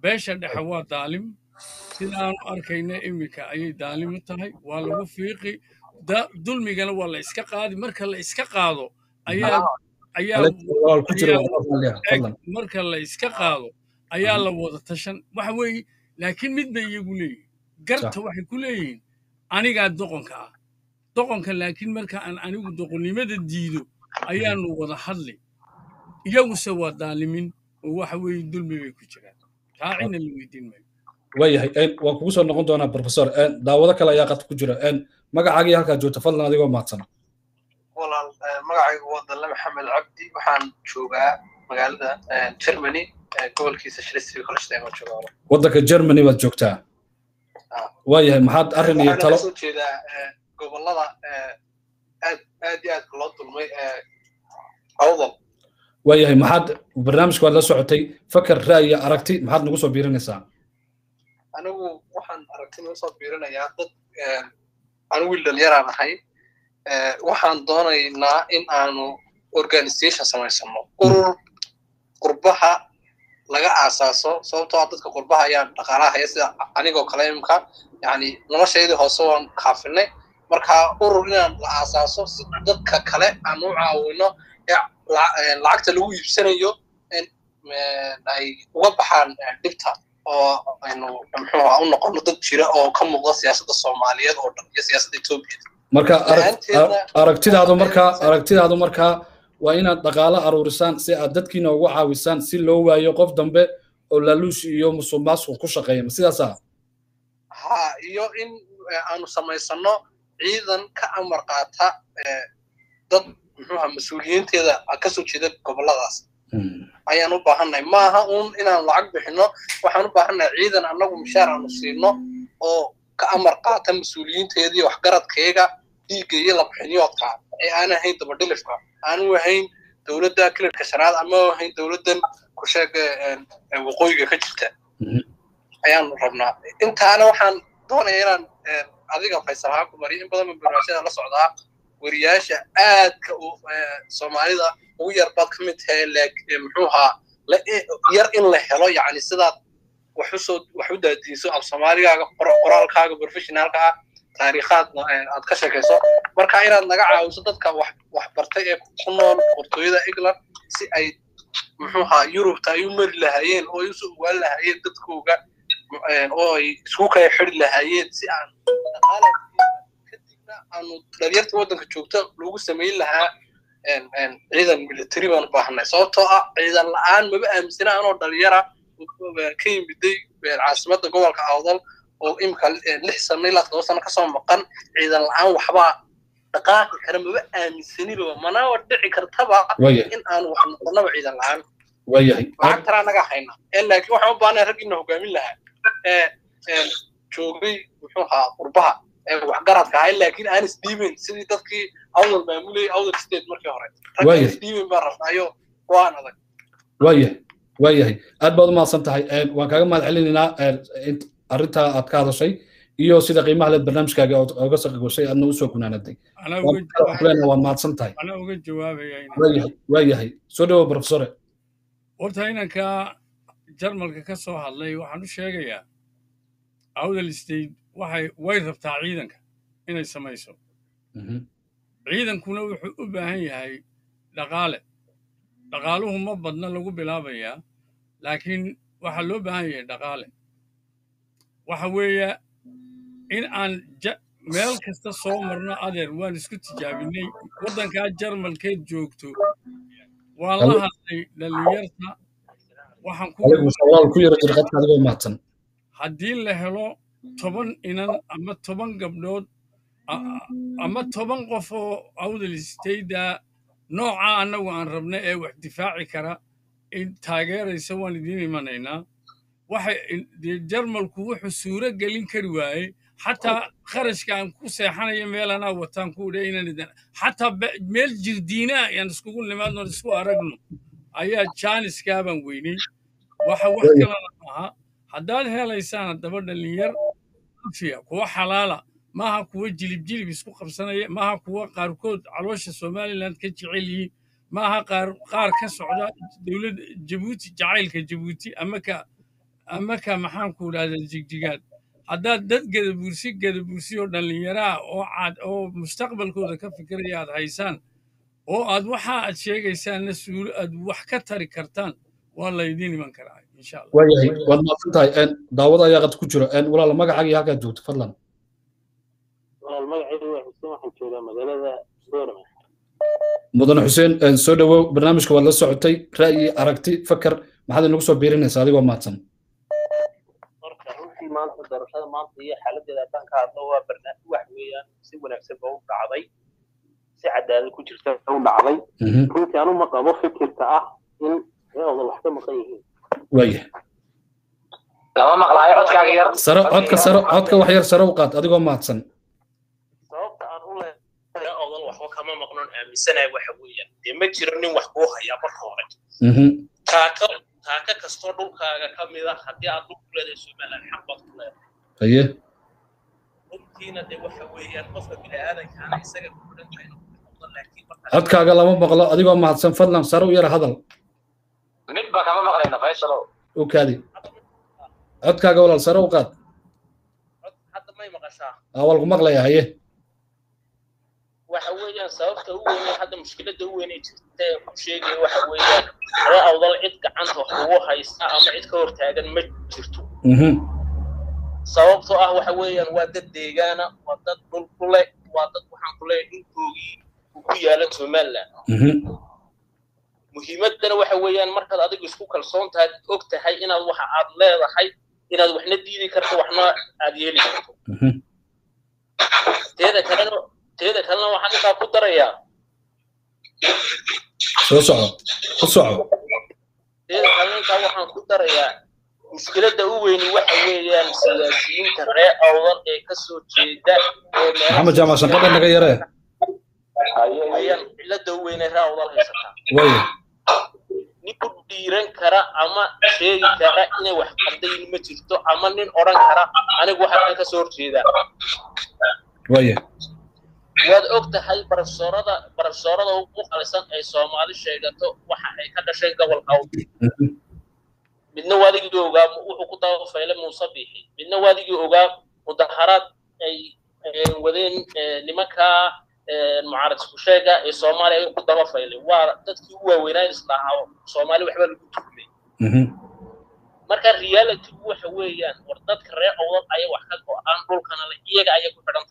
beesha dhexe waa daalim sida aanu arkayna iminka ayay daalim u tahay waa lagu fiiqi dulmigana waa la iska qaadi marka la iska qaado ayaa ayaa marka la iska qaado ayaa la wada tashan waxa weeye laakiin mid bay iyagu leeyihin garta waxay ku leeyihiin anigaa doqonka ah doqonka laakiin marka aan anigu doqonnimada diido ayaanu wada hadli iyaguse waa daalimin oo waxa weeye dulmi bay ku jiraan raacina la weydiin maayo waayahay waan kugu soo noqon doonaa professor daawado kale ayaa qadka ku jira magacaagii halkaa joogta fadlan adigoo mahadsan walaal magacaygu waa dalle maxamed cabdi waxaan joogaa magaalada germany gobolkiisa schleswig holstein oo joogaa waddanka germany baad joogtaa waayahay maxaad arrin iyo talo soo jeedaa gobolada aad aad iyo aadka loo dulmay awdal waayahay maxaad barnaamijka waad la socotay fakar ra'yi aragti maxaad nagu soo biirinaysaa anigu waxaan aragti nagu soo biirinayaa dad anigu wiil dhalinyaraan ahay waxaan doonaynaa in aanu organization samaysano urur qurbaha laga aasaaso sababtoo ah dadka qurbaha ayaa dhaqaalaha haya sida anigoo kale imka yani noloshaydii hoose waan kaafinay marka urur inaan la aasaaso si dadka kale aan u caawino lacagta lagu iibsanayo ay uga baxaan dhibta oo aynu muxuu u noqono dad jira oo ka muuqda siyaasadda soomaaliyeed oo dhan iyo siyaasadda etoobiya marka aragtidaadu markaa aragtidaadu markaa waa inaad dhaqaalo aruurisaan si aad dadkiina ugu caawisaan si loo waayo qof dambe oo laaluush iyo musuqmaasuq ku shaqeeya ma sidaasa ha iyo in aanu samaysano ciidan ka amar qaata dad muxuuha mas-uuliyiinteeda kasoo jeeda goboladaas ayaan u baahannahay maaha uun inaan lacag bixino waxaan u baahannahay ciidan annagu mishaar aanu siino oo ka amar qaata mas-uuliyiinteedii waxgaradkeega dhiigga iyo labixinyoodka ee aan ahayn dabadhilifka aanu ahayn dowladda kilirka shanaad ama ahayn dowladdan ku sheega waqooyiga ka jirta ayaanu rabnaa intaana waxaan doonaya inaan adiga faysal ahaan ku mariyo in badan barnaamijyada la socdaa weriyaasha aadka soomaalida ugu yar baad ka mid tahay muxuu ahaa yar in la helo yani sidaad wax usoo wax u daadiiso af soomaaligaaga qoraalkaaga professionaalka ah taariikhaadna aad ka sheekayso marka inaad naga caawiso dadka wax wax bartay ee ku nool qortooyada england si ay muxuu ahaa yurubta ay u mari lahaayeen oo ay usoo ogaan lahaayeen dadkooga oo ay isku kala xiri lahaayeen si aan dhaqaala kadibna aanu dhalinyarta waddanka joogta lagu samayn lahaa ciidan military baan u baahanay sababtoo ah ciidan la'aan maba aaminsana anoo dhalinyara ka yimiday caasimadda gobolka awdal oo imika lix sano ilaa todoba sano kasoo maqan ciidan la'aan waxbaa dhaqaaqi kara maba aaminsaniba manaba dhici kartaba in aanu wax noqonaba ciidan la'aan lacagtana anaga hayna laakiin waxaan u baahnay raggiina hogaamin lahaa joogay muxuu ahaa qurbaha waxgaradka ahay laakiin aan isdhiibin sidii dadkii awdal maamulayay awdal state markii hore ragga isdhiibin baan rabnaayo waan adag waayahay waayahay aad baad u mahadsan tahay waan kaaga mahad celinaynaa arrintaa aad ka hadashay iyo sida qiimaha leed barnaamijkaaga oga saqagoshay aadna usoo gunaanaday waa mahadsan tahay anaa uga jawaabaya waayahay waayahay soo dhawo profesore horta inanka jarmalka ka soo hadlay waxaan u sheegayaa awdal state waxay way rabtaa ciidanka inay samayso ciidankuna wuxuu u baahan yahay dhaqaale dhaqaaluhu ma badna lagu bilaabayaa laakiin waxaa loo baahan yahay dhaqaale waxa weeye in aan meel kasta soo marno adeer waan isku tijaabinay waddankaa jarmalkeed joogto waan la hadlay dhallinyarta waxaan ku haddii la helo toban inan ama toban gabdhood ama toban qof oo awdal stayda nooca annagu aan rabna ee wax difaaci kara in taageeraysa waan idiin imanaynaa waxay jarmalku wuxuu suuro gelin kari waayey xataa kharashka aan ku seexanayo meelanaa wataan ku dhe inaan idin xataa meel jirdiina ayaan iskugu nimaadno isku aragno ayaa jaaniskaabaan weynay waxa wax kalena maaha haddaad helaysaan haddaba dhallinyar afiya kuwa xalaala maaha kuwa jilib jilib isku qabsanaya maaha kuwa qaarkood caloosha somaliland ka jecel yihiin maaha qaar qaar ka socda dowladda jabuuti jacaylka jabuuti ama ka marka maxaan ku idhahdaa jigjigaad haddaad dad gadabursi gadabursi oo dhallinyaraah oo cad oo mustaqbalkooda ka fikiraya aad haysaan oo aad waxa aad sheegaysaanna suulo aad wax ka tari kartaan waa laydiin iman karaa insha allah waayahay waad mahadsan tahay daawada ayaa qad ku jiro walaal magacaaga iyo halkaad joogto fadlan walaal magacaygu waa xuseen waxaan joogaa magaalada boorama mudane xuseen soo dhowow barnaamijka waad la socotay ra'yi aragti fakar maxaad inagu soo biirinaysaa adigoo mahadsan marka runtii maanta doorashada maanta iyo xaaladeeda haddaan ka hadlo waa barnaamij wax weeyaan si wanaagsan ba u dhacday si cadaalad ku jirta u dhacday runtii anu ma qabo fikirka ah in reeoda wax ka maqan yihiin waaya lama maqlaayo codkaaga yar saro codka saro codka wax yar saro u qaad adigoo mahadsan sababta aan u leeyahay reeodan waxba kama maqnoon aaminsanahay waxa weeyaan dee ma jiro nin wax kuu hayaa marka hore taaka taaka kastoo dhulkaaga ka mid ah haddii aad dhul ku leedahay somaliland xaq baad ku leedahay haye runtiina dee waxa weeyaan qofka bini'aadankaana isaga ku xidhan tahay laakiin marka codkaaga lama maqlo adigoo mahadsan fadlan saro u yara hadal midba kama maqlayna faysalow u kaadi codkaaga walaal saro u qaad hadda may maqashaa waa lagu maqlayaa haye waxa weeyaan sababta u weyn hadda mushkiladda u weyn ee jirta ee ku sheegaya waxa weeyaan ree awdal cid gacanta wax ugu haysta ama cid ka hortaagan ma jirto sababtoo ah waxa weeyaan waa dad deegaana waa dad dhul ku leh waa dad waxaan ku leeyahay dhulkoogii uu ku yaala somaliland muhiimaddana waxa weeyaan markaad adigu isku kalsoon tahay og tahay inaad waxa aad leedahay inaad waxna diidi karto waxna aad yeeli karto teeda kalena teeda kalena waxaan intaa ku darayaa soo soco ku soco teeda kalena intaa waxaan ku darayaa mushkiladda u weyni waxa weeyaan siyaasiyiinta ree awdal ee ka soo jeeda maxamed jaamac shanqadha naga yaree ayaan cilada u weynay ree awdal haysataa waya nin ku dhiiran kara ama sheegi kara inay wax qaldayin ma jirto ama nin odhan kara anigu waxaan ka soo horjeedaa waya waad og tahay barafsoorada barafsoorada ugu qalisan ay soomaali sheegato waxa ay ka dhasheen gobolka awdal midna waadigii ogaa wuxuu ku dabafaylay muuse biixi midna waadigii ogaa mudaharaad ay wadeen nimankaa mucaarad isku sheega ee soomaaliya ay ku dabafaylay waa dadkii u waaweynaa islahaa soomaali waxba lagu tuhmay marka reality waxa weeyaan war dadka reer awdal ayay wax ka go'aan dhulkana le iyaga ayay ku xidhan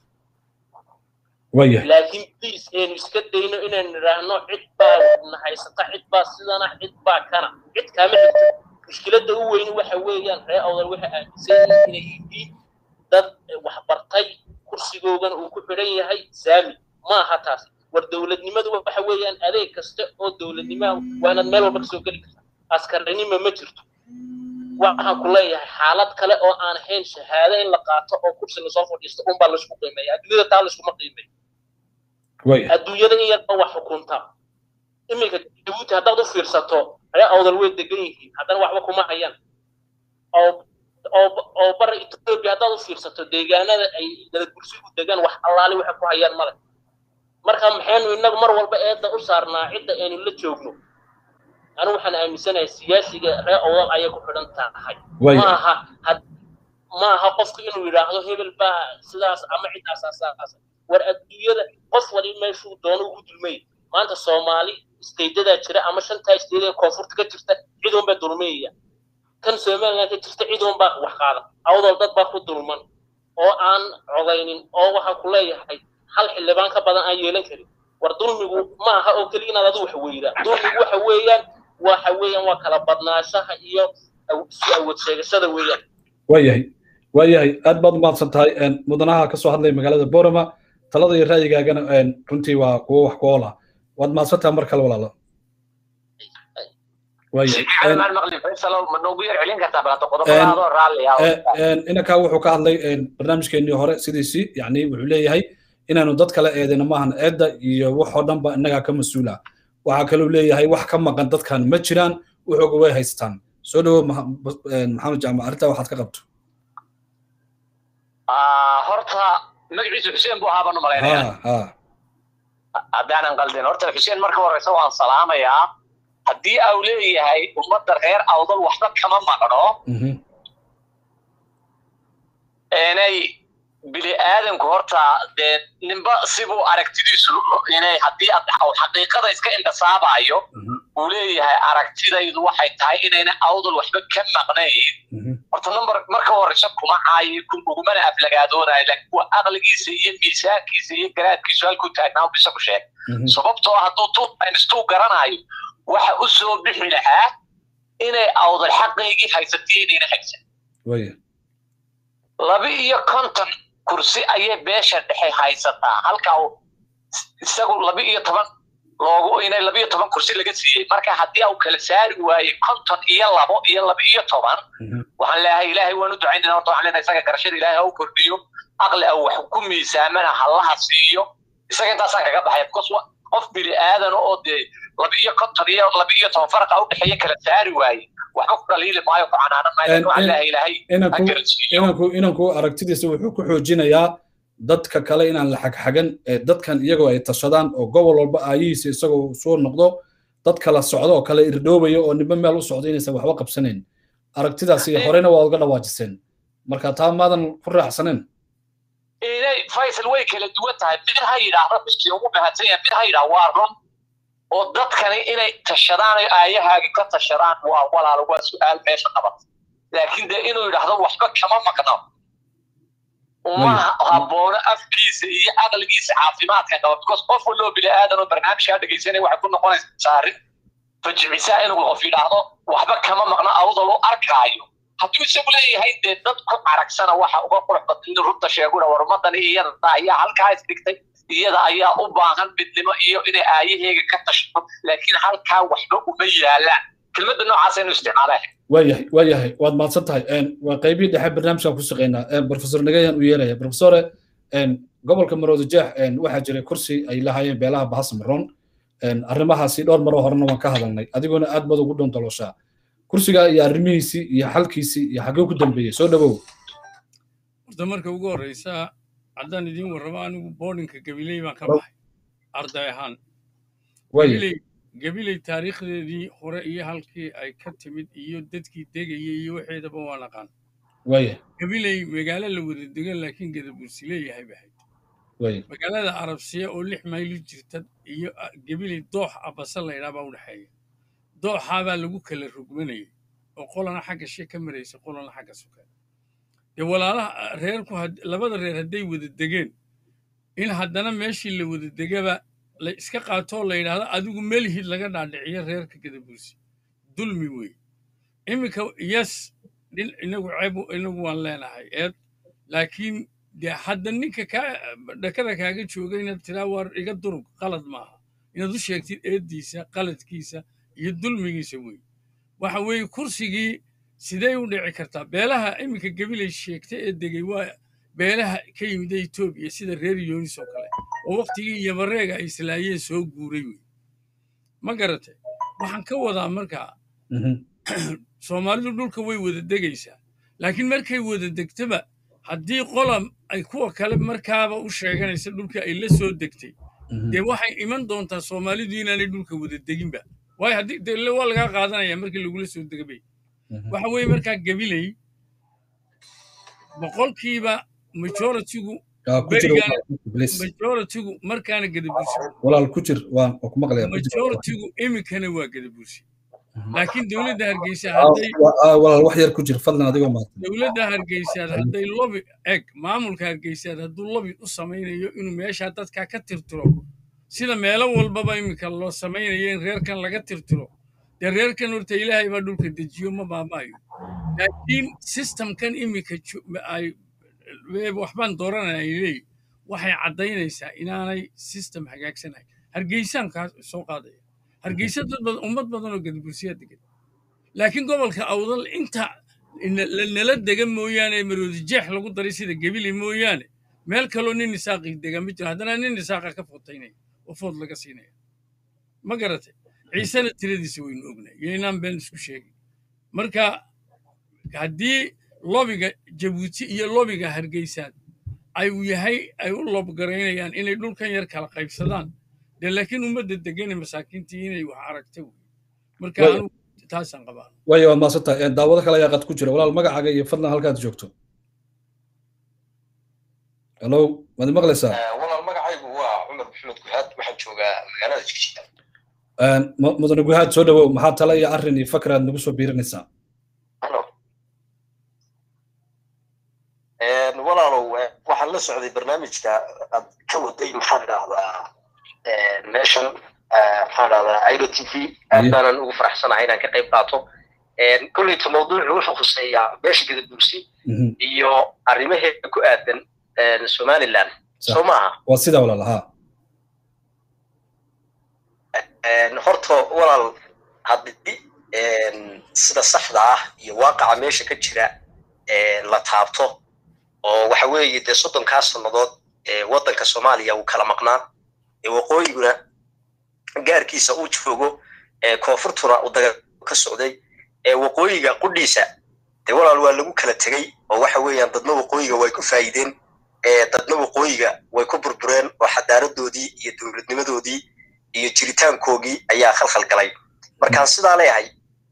waya laakiin please aynu iska dayno inaynu nidhaahno cid baa na haysata cid baa sidana cid baa kana cid kaama xigto mushkiladda u weyni waxa weeyaan reer awdal waxay aaminsan yihiin inay yihiin dad wax bartay kursigoogan uu ku xidhan yahay saami ma aha taas war dowladnimadu waxa weeyaan adeeg kasta oo dowladnimaha waa inaad meel walba kasoo geli karta askarinima ma jirto waxaan ku leeyahay xaalad kale oo aan ahayn shahaado in la qaato oo kursi lasoo fadhiisto unbaa laysku qiimeeya adduunyada taa layskuma qiimeeyo adduunyada in yarba wax xukunta iminka jabuuti haddaad u fiirsato ree awdal way degan yihiin haddana waxba kuma hayaan oo oo bara etoobiya haddaad u fiirsato deegaanada ay daladbursigu degaan wax allaali waxay ku hayaan male marka maxaynu innagu mar walba eedda u saarnaa cidda aynu la joogno anu waxaan aaminsanahay siyaasiga ree awdal ayay ku xidhan tahay maaha ma aha qofku inuu yidhaahdo hebel baa sidaas ama ciddaasasaas war adduunyada qof wali meeshuu doono ugu dulmay maanta soomaali isteydadaa jira ama shantaa isteyd ee koonfurta ka jirta cid unbaa dulmayaya kan somaliland ka jirta cid unbaa wax qaada awdal dad baa ku dulman oo aan codaynin oo waxaa ku leeyahay hal xildhibaan ka badan aan yeelan karin war dulmigu ma aha oo keliya inaad adu wax weydaa dulmigu waxa weeyaan waxa weeyaan waa kala badnaashaha iyo isu awood sheegashada weeyaan waayahay waayahay aad baad umahadsan tahay mudanaha ka soo hadlaya magaalada borama talada iyo ra'yigaagana runtii waa kuwo wax ku oola waad mahadsan tahay mar kale walaalo inankaa wuxuu ka hadlay barnaamijkeenii hore sidiisii yani wuxuu leeyahay inaanu dad kale eedayna maahan eedda iyo waxoo dhanba innagaa ka mas-uula waxaa kaluu leeyahay wax ka maqan dadkan ma jiraan wuxuuga way haystaan soo dhowo maxamed jaamac arrintaa waxaad ka qabto horta magaciisu xuseen buu ahaa baan u malaynaya haddaanan qaldin horta xuseen marka horeysa waan salaamayaa haddii au leeyahay ummadda reer awdal waxba kama maqno inay bini aadanku horta dee ninba sibuu aragtidiisu inay haddii xaqiiqada iska indhasaabayo uu leeyahay aragtidaydu waxay tahay inayna awdal waxba ka maqnayn horta number marka horeysa kuma caayi ugumana aflagaadoonayo laakiin kuwa aqligiisa iyo miisaankiisa iyo garaadkiisu halkuu taagnaa bisa ku sheeg sababtoo hadduu tuinstuu garanayo waxa u soo bixi lahaa inay awdal xaqaygii haysatay inayna haysan laba iyo konton kursi ayay beesha dhexe haysataa halkaa isagu laba iyo toban loogu inay laba iyo toban kursi laga siiyey marka haddii uu kala saari waaye konton iyo labo iyo laba iyo toban waxaan leeyahay ilaahay waan u ducaynayna horta waxaan leenahay isaga garashada ilaahay ha u kordhiyo aqli a wax ku miisaamana hallaha siiyo isaga intaasaan kaga baxay because qof bini aadan oo dee laba iyo konton iyo laba iyo toban faraqa u dhexeeya kala saari waaye waxba ku dhaliili maayo ku canaanan maayo waxaan leeyahay ilaahay ha garansiiyo inanku aragtidiisa wuxuu ku xoojinayaa dadka kale inaan la xagxagan dadkan iyagoo ay tashadaan oo gobol walba aayihiisa isagoo soo noqdo dad kala socdo oo kale irdhoobaya oo ninba meel u socdo inaysan waxba qabsanayn aragtidaasi horena waa uga dhawaajiseen marka taa maadan ku raaxsaneen inay faysal way kala duwan tahay mid ha yidhaahdo biskii ugu mahadsan yahay mid ha yidhaah waa run oo dadkani inay tashadaan oo aayahaagi ka tashadaan waa walaal waa su-aal meesha qabat laakiin dee inuu yidhaahdo waxba kama maqno uma haboono afkiisa iyo aqligiisa caafimaadka qaba because qof waloo bini aadan oo barnaamijkaa dhegaysanaya waxay ku noqonaysaa arrin fajicisaa inuu qof yidhaahdo waxba kama maqno awdal u arkaayo hadduu isagu leeyahay dee dad ku caragsana waxa uga qurux badan inuu runta sheeguna war ummadani iyada ayaa halkaa isdhigtay iyada ayaa u baahan midnimo iyo inay aayaheega ka tashto laakiin halkaa waxba uma yaalaan kelmadda noocaas inuu isticmaalaa waayahay waayahay waad mahadsan tahay waa qaybihii dhexe barnaamijkan ku shaqeynaa profesor nagayaan u yeeraya profesore gobolka marooda jeex waxaa jiray kursi ay lahaayeen beelaha bahasmaroon arrimahaasi dhowr maroo horena waan ka hadalnay adiguna aad baad ugu dhondoloshaa kursiga iyo arrimihiisii iyo xalkiisii iyo xaggee ku dambeeyey soo dhawow horta marka ugu horreysa haddaan idiin warramo anigu boardinka gabiley baan ka baxay arday ahaan gabiley taariikhdeedii hore iyo halkii ay ka timid iyo dadkii degayay iyo waxeedaba waan aqaan gabiley magaalo la wada degan laakiin gadabursi leeyahay bay ahayd magaalada arabsiya oo lix maylo jirta iyo gabiley doox abase laydhaa baa u dhexeeya dooxaabaa lagu kala rugmanayay oo qolana xagga she ka maraysa qolana xagga suka dee walaalaha reerku labada reer hadday wada degeen in haddana meeshii la wada degaba la iska qaatoo la yidhaahdo adigu melihid laga dhaadhiciyo reerka gadabursi dulmi wey iminka yes dhin inagu ceeb inagu waan leenahay eed laakiin dee hadda ninka kaa dhakada kaaga jooga inaad tiraa waar iga durug qalad maaha inaad u sheegtid eeddiisa qaladkiisa iyo dulmigiisa wey waxa weeye kursigii sidee u dhici kartaa beelaha iminka gabilay sheegtay ee degay waa beelaha ka yimida etoobiya sida reer yoonis oo kale oo wakhtigii yabareega ay islaayeen soo guuray wey ma garatay waxaan ka wadaa markaa soomaalidu dhulka way wada degaysaa laakiin markay wada degtaba haddii qola ay kuwa kale markaaba u sheeganaysa dhulka ay la soo degtay dee waxay iman doontaa soomaalidu inaanay dhulka wada deginba waayo haddii dee waa lagaa qaadanaya markii lagula soo degabay waxa weeye markaa gabiley boqolkiiba majoritigu majoritigu markaana gadabursi walaal ku jir waan ku maqlaya majoritigu iminkana waa gadabursi laakiin dowladda hargeysa hadday walaal wax yar ku jir fadlan adigoo maaqan dowladda hargeysaad hadday lobi eg maamulka hargeysaad hadduu lobi u samaynayo inuu meeshaa dadkaa ka tirtiro sida meelo walbaba iminka loo samaynayo in reerkan laga tirtiro dee reerkan horta ilaahay baa dhulka dejiyo ma baaba'ayo laakiin systemkan iminka ay waxbaan dooranaya ay leeyihin waxay caddaynaysaa inaanay system hagaagsanahay hargeysaan kaa soo qaadaya hargeysa dad badan ummad badan oo gadabursiyaa degan laakiin gobolka awdal inta nala dega mooyaane maroodi jeex lagu daray sida gebile mooyaane meel kaloo nin nisaaqii dega ma jiro haddana nin nisaaqa ka fotaynaya oo food laga siinaya ma garatay ciisena tiradiisa waynu ognay iyo inaan been isku sheegay marka haddii lobiga jabuuti iyo lobiga hargeysaad ay yahay ay u lobgaraynayaan inay dhulkan yar kala qaybsadaan dee laakiin ummadda degane masaakiintii inay wax aragta wey marka anigu taasaan qabaa waayo waad maasantahay daawado kale ayaa qad ku jira walaal magacaaga iyo fadlan halkaad joogto hallo waad maqlaysaa walaal magacaygu waa cumar maxamed guhaad waxaan joogaa magaalada jigjiga mudane guhaad soo dhawow maxaa tala iyo arrin iyo fakr aad nagu soo biirinaysaa walaalow waxaan la socday barnaamijka aad ka waday maxaan idhahdaa meeshan maxaan idhahdaa iro t v aad baanan ugu faraxsanahay inaan ka qayb qaato kolleyta mawduucu wuxuu khuseeyaa beesha gadabursi iyo arrimaheeda ku aadan somaliland soo maaha waa sidaa walaal haa horta walaal haddii sida saxda ah iyo waaqaca meesha ka jira la taabto oo waxa weeye dee soddonkaa sannadood waddanka soomaaliya uu kala maqnaa waqooyiguna gaarkiisa uu joogo koonfurtuna uu daga ka socday waqooyiga qudhiisa dee walaal waa lagu kala tegey oo waxa weeyaan dadna waqooyiga way ku faa'iideen dadna waqooyiga way ku burbureen oo xadaaradoodii iyo dowladnimadoodii iyo jiritaankoogii ayaa khalkhal galay markaan sidaa leeyahay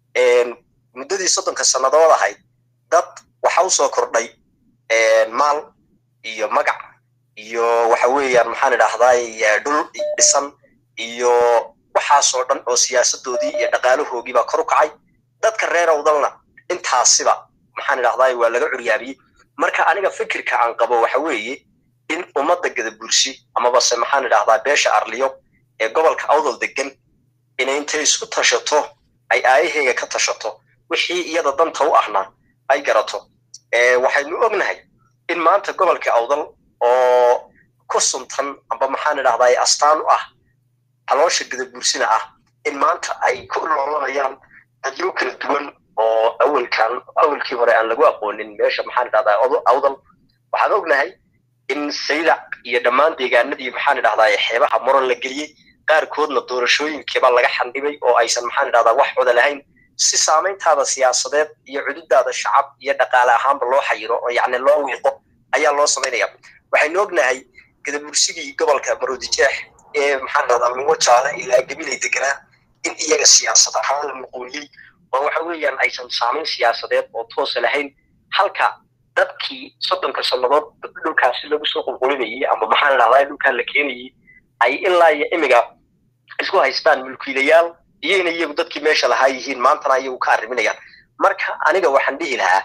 muddadii soddonka sannadood ahayd dad waxa u soo kordhay maal iyo magac iyo waxa weeyaan maxaan idhahdaa dhul dhisan iyo waxaasoo dhan oo siyaasadoodii iyo dhaqaalahoogii baa kor u kacay dadka reer awdalna intaasiba maxaan idhahdaa waa laga curyaabiyey marka aniga fikirka aan qabo waxa weeye in ummadda gadabursi amabase maxaan idhahdaa beesha arliyo ee gobolka awdal degan inay intay isku tashato ay aayaheyga ka tashato wixii iyada danta u ahna ay garato waxaynu ognahay in maanta gobolka awdal oo ku suntan amba maxaan idhahdaa astaan u ah caloosha gadabuursina ah in maanta ay ku loolanayaan dadyo kala duwan oo awalkan awalkii hore aan lagu aqoonin meesha maxaan idhahdaa awdal waxaan ognahay in saylac iyo dhammaan deegaanadii maxaan idhahdaa xeebaha muran la geliyey qaarkoodna doorashooyinkiiba laga xandhibay oo aysan maxaan idhahdaa wax wada lahayn si saamayntaada siyaasadeed iyo cududaada shacab iyo dhaqaale ahaanba loo xayiro oo yacni loo wiiqo ayaa loo samaynaya waxaynu ognahay gadabursigii gobolka maroodijeex ee maxaan idhahdaa lugo jaale ilaa gabilay deganaa in iyaga siyaasad ahaan la muquuliyey oo waxa weeyaan aysan saamayn siyaasadeed oo toosa lahayn halka dadkii soddonka sannadood dhulkaasi lagu soo qulqulinayay ama maxaan idhahdaa dhulkaa la keenayay ay ilaa iyo imiga isku haystaan mulkiilayaal iyayna iyagu dadkii meesha lahaa yihiin maantana iyagu ka arriminayaan marka aniga waxaan dhihi lahaa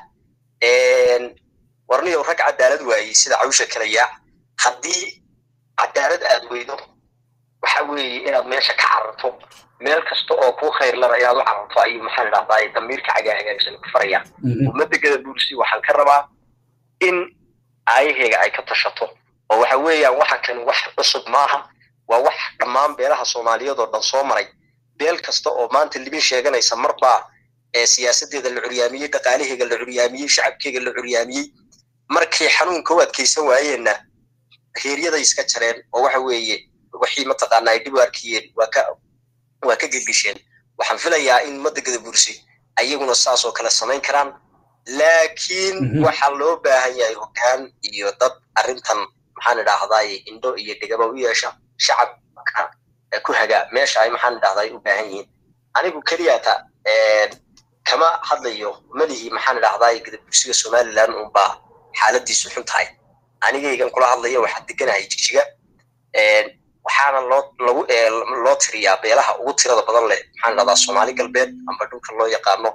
warniyow rag cadaalad waayey sida cawsha kalayaa haddii cadaalad aad weydo waxa weeye inaad meesha ka cararto meel kasta oo kuu khayrlana inaad u cararto ayuu maxaan idhahdaa damiirka cagaahagaagsan ku farayaan ummadda gadabuursi waxaan ka rabaa in aayaheyga ay ka tashato oo waxa weeyaan waxa kan wax cusub maaha waa wax dhammaan beelaha soomaaliyeed oo dhan soo maray beel kasta oo maanta libin sheeganaysa marbaa ee siyaasadeeda la curyaamiyey dhaqaalaheega la curyaamiyey shacabkeega la curyaamiyey markay xanuunka u adkaysan waayeenna heeryaday iska jareen oo waxa weeye wixii mataqaana ay dhib u arkiyeen waa ka waa ka gelgisheen waxaan filayaa in ummadda gadabursi ayaguna saas oo kale samayn karaan laakiin waxaa loo baahan yahay hoggaan iyo dad arrintan maxaan idhaahdaa indho iyo dhegaba u yeesha shacabka ku haga meesha ay maxaan idhahdaa ay u baahan yihiin anigu keliyata kama hadlayo malihii maxaan idhahdaa gadabursiga somaliland unbaa xaaladiisu xun tahay anigaygan kula hadlayo waxaa deganahay jigjiga waxaana loo lagu loo tiriyaa beelaha ugu tirada badan leh maxaan idhahdaa soomaali galbeed amba dhulka loo yaqaano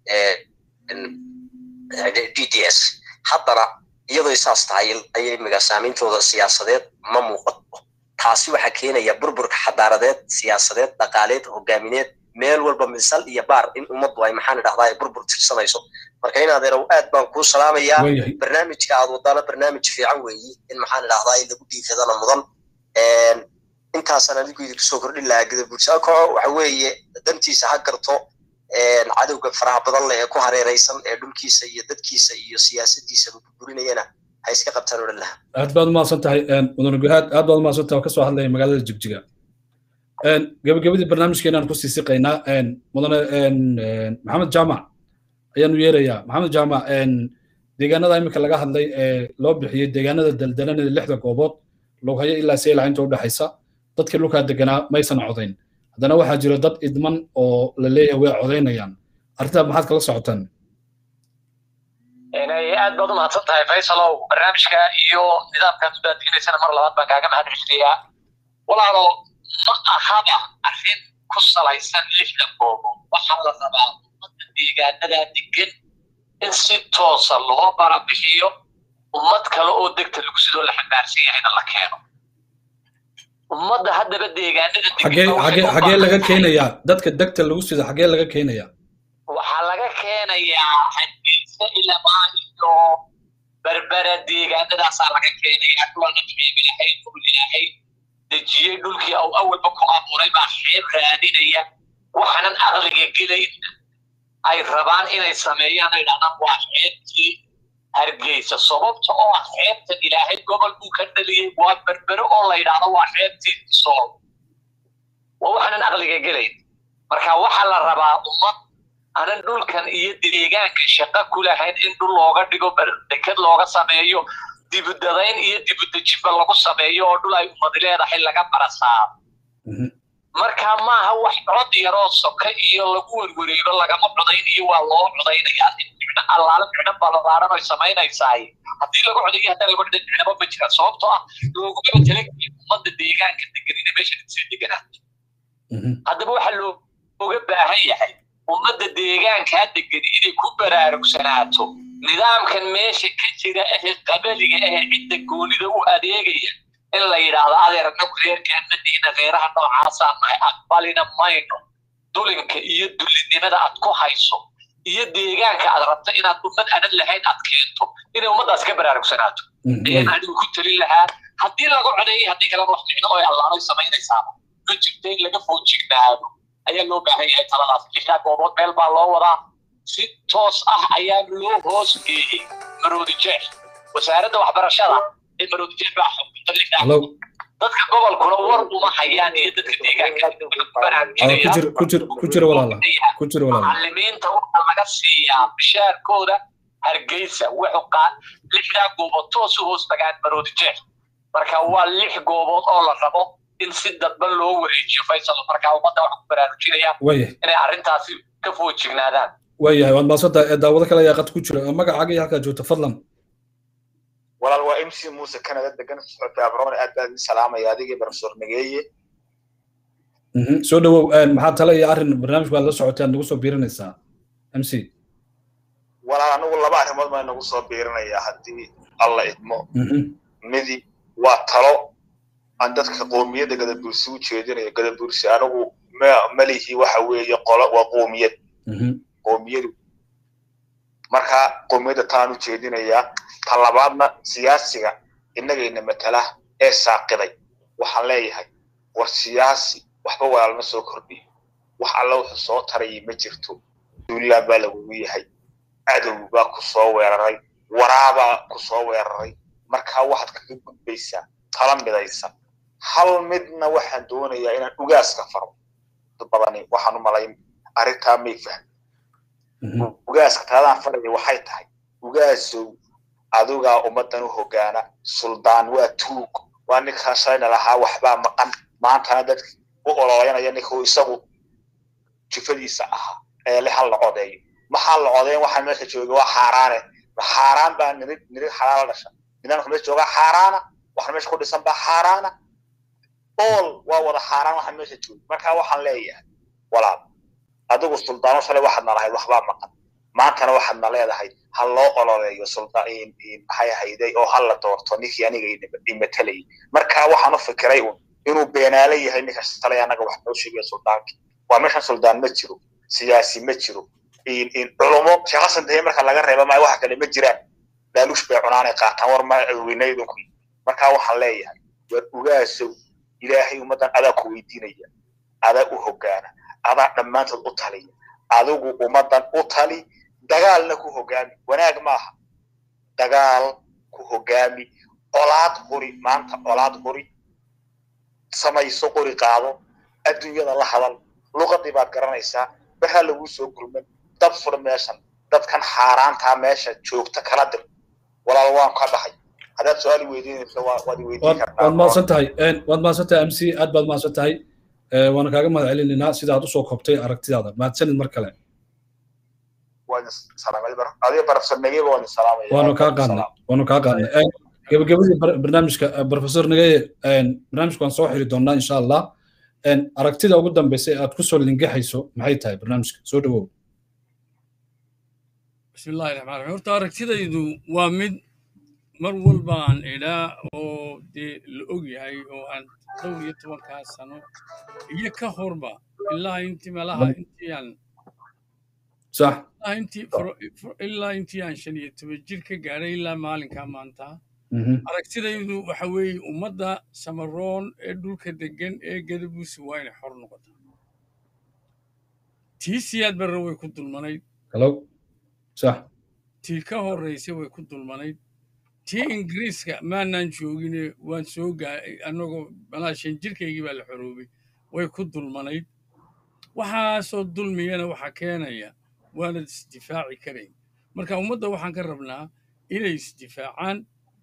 d d s haddana iyadoo saas tahay ayay imiga saameyntooda siyaasadeed ma muuqato taasi waxaa keenaya burburka xadaaradeed siyaasadeed dhaqaaleed hogaamineed meel walba misal iyo baar in ummaddu ay maxaan idhahdaa ay burbur tirsanayso marka in adeerow aad baan kuu salaamayaa barnaamijka aad wadaana barnaamij fiican weeyi in maxaan idhahdaa lagu dhiifadana mudan intaasaan adigu idinku soo kordhin lahaa gadabuursaako waxa weeye dantiisa ha garto cadowga faraha badan leh ee ku hareeraysan ee dhulkiisa iyo dadkiisa iyo siyaasadiisa burburinayana ha iska qabtaan odhan lahaa aad baad umahadsan tahay mudane guhaad aad baad umahadsan tahay oo kasoo hadlaya magaalada jigjiga gabagabadii barnaamijkeenaan kusii siqaynaa mudane maxamed jaamac ayaanu yeerayaa maxamed jaamac deegaanada iminka laga hadlay ee loo bixiyey deegaanada daldalanada lixda goobood loghayo ilaa seelaha inta udhexaysa dadkii dhulkaa deganaa maysan codayn haddana waxaa jira dad idman oo la leeyahay way codaynayaan arrintaa maxaad kala socotaan inay aad baad u mahadsan tahay faysalow barnaamijka iyo nidaamkaad u daadiinaysana mar labaad baan kaaga mahad celinayaa walaalo ma ahaba arrin ku salaysan lixda goobo waxaa la rabaa ummadda deegaanada degan in si toosa loo barabixiyo ummad kale oo degta lagu sidoo la xambaarsan yahayna la keeno ummadda haddaba deegaanada xagee laga keenayaa dadka degta lagu sida xagee laga keenayaa waxaa laga keenayaa hargeysa ilamaa iyo berbera deegaanadaasaa laga keenayaa dhulana xiib ilaahay dhul ilaahay dejiyey dhulkii au awalba ku abuuray baa xeeb raadinaya waxaanan aqliga gelayn ay rabaan inay sameeyaan ay dhahdaan waa xeebtii hargeysa sababta oo ah xeebtan ilaahay gobol buu ka dhaliyey waa berbere oo la yidhaahdo waa xeebtii sool waa waxaanan aqliga gelayn marka waxaa la rabaa ummad anan dhulkan iyo deegaanka shaqo ku lahayn in dhul looga dhigo deked looga sameeyo dibudadayn iyo dibudejinba lagu sameeyo oo dhul ay ummadi leedahay laga barasaaro marka maaha wax cod yaroo soka iyo lagu werwareego lagama codaynayo waa loo codaynayaa micno allaale micno balabaaran oy samaynaysaay haddii lagu codayo haddii lagu coday micnaba ma jira sababtoo ah loogumaba talageliyo ummadda deegaanka deganina meesha sii deganaa haddaba waxaa looga baahan yahay ummadda deegaankaa degan inay ku baraarugsanaato nidaamkan meesha ka jira ehe qabaliga ehe cidda goonida u adeegaya in la yidhaahdo adeer anagu reerkaana diina reeraha noocaasaan nahay aqbalina mayno dulinka iyo dulinimada aad ku hayso iyo deegaanka aad rabto inaad ummad aanad lahayn aad keento inay ummaddaas ka baraarugsanaato ayaan anigu ku talin lahaa haddii laga codeeyay haddii kalena wax micno oo allaanoy samaynaysaaba ma jirto in laga foojignaado ayaa loo baahan yahay taladaas lixdaa goobood meel baa loo wadaa si toos ah ayaa loo hoos geeyey maroodi jeex wasaaradda waxbarashada ee maroodi jeex baa xukunta lixdaa dadka gobolkuna war uma hayaan iyo dadka deegaankamacalimiinta waxaa laga siiyaa bishaarkooda hargeysa wuxuu lixdaa goobood toos u hoos tagaan maroodi jeex marka waa lix goobood oo la rabo in si dadban loo wareejiyo faysal markaa ummadda waxaa ku baraarujinayaa inay arrintaasi ka foojignaadaan waayahay waad maadsantahay daawado kale ayaa qad ku jira magacaaga iyo halkaa joogta fadlan walaal waa mc muuse canada degan socota abroon aad baan idin salaamaya adigii professor nageeye soo dhawow maxaa tale iyo arrin barnaamijku aad la socotay aad nagu soo biirinaysaa mc walaal anigu laba arrimood baan nagu soo biirinayaa haddii alla idmo midi waa talo aan dadka qoomiyadda gadabursi u jeedinayo gadabursi anigu malihi waxa weeye qolo waa qoomiyad qoomiyadu marka qoomiyadda taan u jeedinayaa ta labaadna siyaasiga innagayna matala ee saaqiday waxaan leeyahay war siyaasi waxba walaalma soo kordhiyo wax alla wuxuu soo tarayay ma jirto duulaan baa lagugu yahay cadow baa ku soo weeraray waraabaa ku soo weeraray markaa waxaad kaga gudbaysaa tala midaysan hal midna waxaan doonayaa inaan ugaaska faro dad badani waxaan u malayn arrintaa may fahmi ugaaska taladaan faraya waxay tahay ugaasow adigaa ummaddan u hogaana suldaan waa tuug waa ninkaa shalayna lahaa waxbaa maqan maantana dadka u ololeynaya ninkuu isagu jifadiisa ahaa ee le hal la codeeyo maxaa la codeyn waxaa meesha jooga waa xaaraane xaaraan baa nirid nirid xalaala dhasha nidaamka meesha joogaa xaaraana waxa meesha ku dhisan baa xaaraana ool waa wada xaaraan waxa meesha jooga marka waxaan leeyahay walaal adigu suldaano shalay waxaadna lahayd waxbaa maqan maantana waxaadna leedahay ha loo ololeeyo maxay ahayday oo ha la doorto ninkii aniga imatalayay marka waxaan u fikiray un inuu beenaale yahay ninka shalay annaga wax noo sheegaya suldaankii waa meeshan suldaan ma jiro siyaasi ma jiro culumo sheekhasan dahe marka laga reeba maayo waxa kale ma jiraan laaluush bay cunaanay qaataan war ma weynaydunku marka waxaan leeyahay war ugaasow ilaahay ummaddan adaa ku weydiinaya adaa u hogaana adaa dhammaantood u taliya adigu ummaddan u tali dagaalna ku hogaami wanaag maaha dagaal ku hogaami colaad qori maanta colaad qori samayso qori qaado adduunyada la hadal luqadii baad garanaysaa baha lagu soo gurman dab fur meeshan dadkan xaaraantaa meesha joogta kala dir walaal waan ka baxay haddaad su-aal weydiinayso waad weydiin kartaa waad mahadsan tahay waad mahadsan tahay mc aad baad mahadsan tahay waana kaaga mahad celinaynaa sida aad usoo koobtay aragtidaada mahadsanid mar kale waa idin salaamay adiga barafsar nageyba waa idin salaamaya waanu kaa qaadnay waanu kaa qaadnay gabagabadii barnaamijka professor nageye barnaamijka waan soo xiri doonaa insha allah aragtida ugu dambeysa ee aad kusoo lingaxayso maxay tahay barnaamijka soo dhawow bismillahi raxmaan raxiim horta aragtidaydu waa mid mar walba aan idhaa oo dee la og yahay oo aan dhowr iyo tobankaa sano iyo ka horba ilaa intii meelaha intii aan sax intii ilaa intii aan shan iyo toban jir ka gaadhay ilaa maalinkaa maanta aragtidaydu waxa weeye ummadda samaroon ee dhulka degan ee gadabuusi waa inay xor noqotaa tii siyaad barre way ku dulmanayd halow sax tii ka horraysay way ku dulmanayd tii ingiriiska maanaan joogine waan soo gaay annagoo malaa shan jirkaygii baa la xoroobay way ku dulmanayd waxaasoo dulmiyana waxaa keenaya waanad isdifaaci karayn marka ummadda waxaan ka rabnaa inay isdifaacaan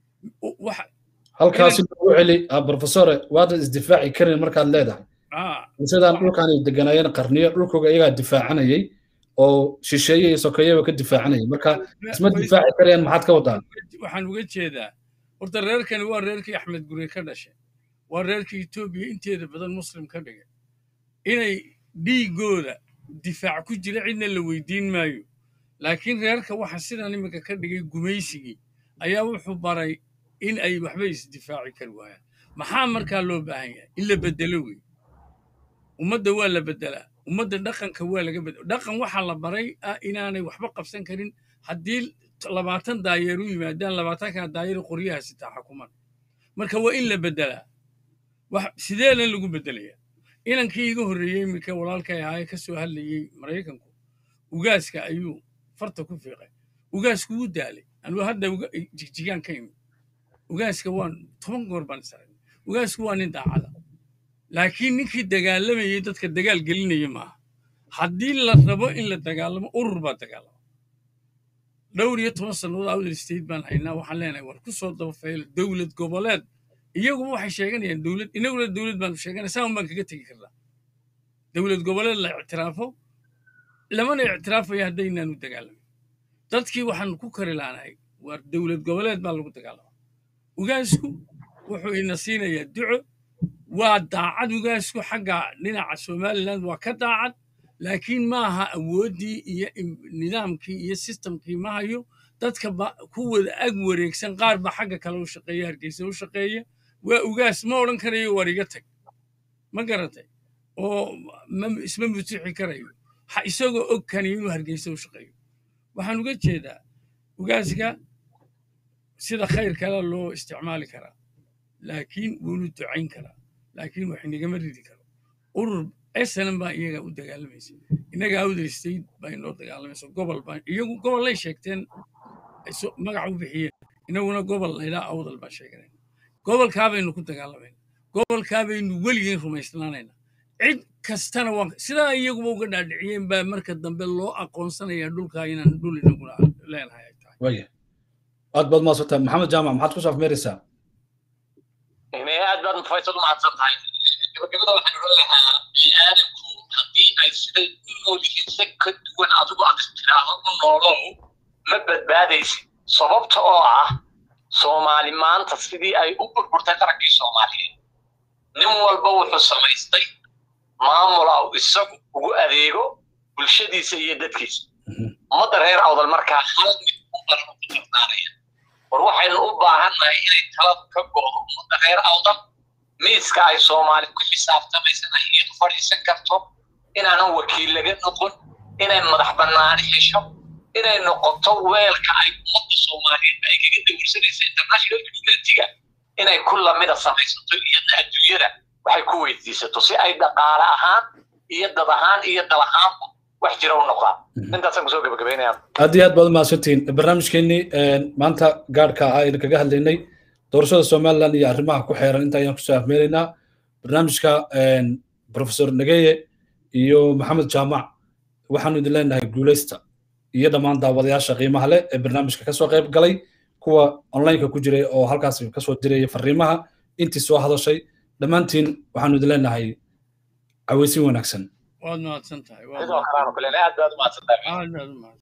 halkaasi lagu celi professore waadan isdifaaci karin markaad leedahay sidaan dhulkaan ay deganaayeen qarniyo dhulkooga iyagaa difaacanayay oo shisheeye iyo sokeeyeba ka difaacanayay marka isma difaaci karayaan maxaad ka wadaa waxaan uga jeedaa horta reerkani waa reerkii axmed gure ka dhashay waa reerkii etoobiya inteeda badan muslim ka dhigay inay dhiigooda difaac ku jira cidna la weydiin maayo laakiin reerka waxa sidan iminka ka dhigay gumaysigii ayaa wuxuu baray in ay waxba isdifaaci kari waayaan maxaa markaa loo baahan yahay in la bedelo wey ummadda waa la bedelaa ummadda dhaqanka waa laga bedela dhaqan waxaa la baray ah inaanay waxba qabsan karin haddii labaatan daayeer u yimaadaan labaatankaa daayeer qoryaha sitaa xukuman marka waa in la bedelaa sideena lagu bedelayaa inankii iga horreeyey iminka walaalkay ahaa ee ka soo hadlayey maraykanku ugaaska ayuu farta ku fiiqay ugaasku wuu daalay anuu hadda jigjigaan ka imid ugaaska waan toban goor baan is aragnay ugaasku waa nin daacada laakiin ninkii dagaalamayey dadka dagaal gelinaya maaha haddii la rabo in la dagaalamo urur baa dagaalama dhowr iyo toban sannadood outer state baan haynaa waxaan leenahay war ku soo dabafayla dowlad goboleed iyaguba waxay sheeganayaan dowlad inaguna dowlad baanu sheeganay saan baan kaga tegi karnaa dowlad goboleed la ictiraafo lamana ictiraafayo haddaynaanu dagaalamin dadkii waxaan ku kari laanahay waa dowlad goboleed baa lagu dagaalama ugaasku wuxuu ina siinayaa duco waa daacad ugaasku xagga dhinaca somaliland waa ka daacad laakiin maaha awooddii iyo nidaamkii iyo sistamkii ma hayo dadka ku wada ag wareegsan qaar ba xagga kale u shaqeeya hargeysa u shaqeeya waa ugaas ma odhan karayo war iga tag ma garatay oo isma mutixi karayo isagoo og kani inuu hargeysa u shaqeeyo waxaan uga jeedaa ugaaska sida khayr kale loo isticmaali karaa laakiin wuunu ducayn karaa laakiin wax inagama ridi karo urur snm baa iyaga u dagaalamaysa innaga outer state baa inoo dagaalamaysa gobol baa iyagu gobollay sheegteen magac u bixiyeen inaguna gobol laydhaa awdal baan sheeganayna gobolkaa baynu ku dagaalamayna gobolkaa baynu weligeen rumaysnaanayna cid kastana waan sidaa iyaguba uga dhaadhiciyeen baa marka dambe loo aqoonsanayaa dhulkaa inaan dhul inaguna leenahay ay tahay waya aad baad maadsantahay maxamed jaamac maxaad ku saafmeeraysaa aad baad faysal u mahadsan tahay gabagabada waxaan odhan lahaa bini'aadamku haddii ay siday u nool yihiin si ka duwan adigu aad istiraahdo u noolow ma badbaadaysid sababta oo ah soomaali maanta sidii ay u burburtay qarankii soomaaliyeed nin walba wuxuu samaystay maamula uu isagu ugu adeego bulshadiisa iyo dadkiisa ummadda reer awdal markaa hal mid u baran ku tartaanaya war waxaynu u baahannahay inay taladu ka go'do ummadda reer awdal miiska ay soomaali ku xisaabtamaysana iyadu fadhiisan karto inaanan wakiil laga noqon inay madax bannaani hesho inay noqoto weelka ay ummadda soomaaliyeed ay kaga dawirsanaysa international communitiga inay ku lamida samaysato iyadna adduunyada waxay ku weydiisato si ay dhaqaale ahaan iyo dad ahaan iyo dal ahaanba wax jira u noqdaan intaasaan kusoo gabagabeynaya aad iyo aad baad umahadsantihiin barnaamijkeenii maanta gaadhka ah aynu kaga hadlaynay doorashada somaliland iyo arrimaha ku xeeran inta ayaan kusoo afmeeraynaa barnaamijka professor nageye iyo maxamed jaamac waxaanu idin leenahay guuleysta iyo dhammaan daawadayaasha qiimaha leh ee barnaamijka kasoo qayb galay kuwa onlineka ku jiray oo halkaas kasoo diraya fariimaha intii soo hadashay dhammaantiin waxaanu idin leenahay caweysin wanaagsan waad mahadsan tahay sidoo kale aanu ku leenahay aad baad u mahadsan tahay aad baad u mahadsan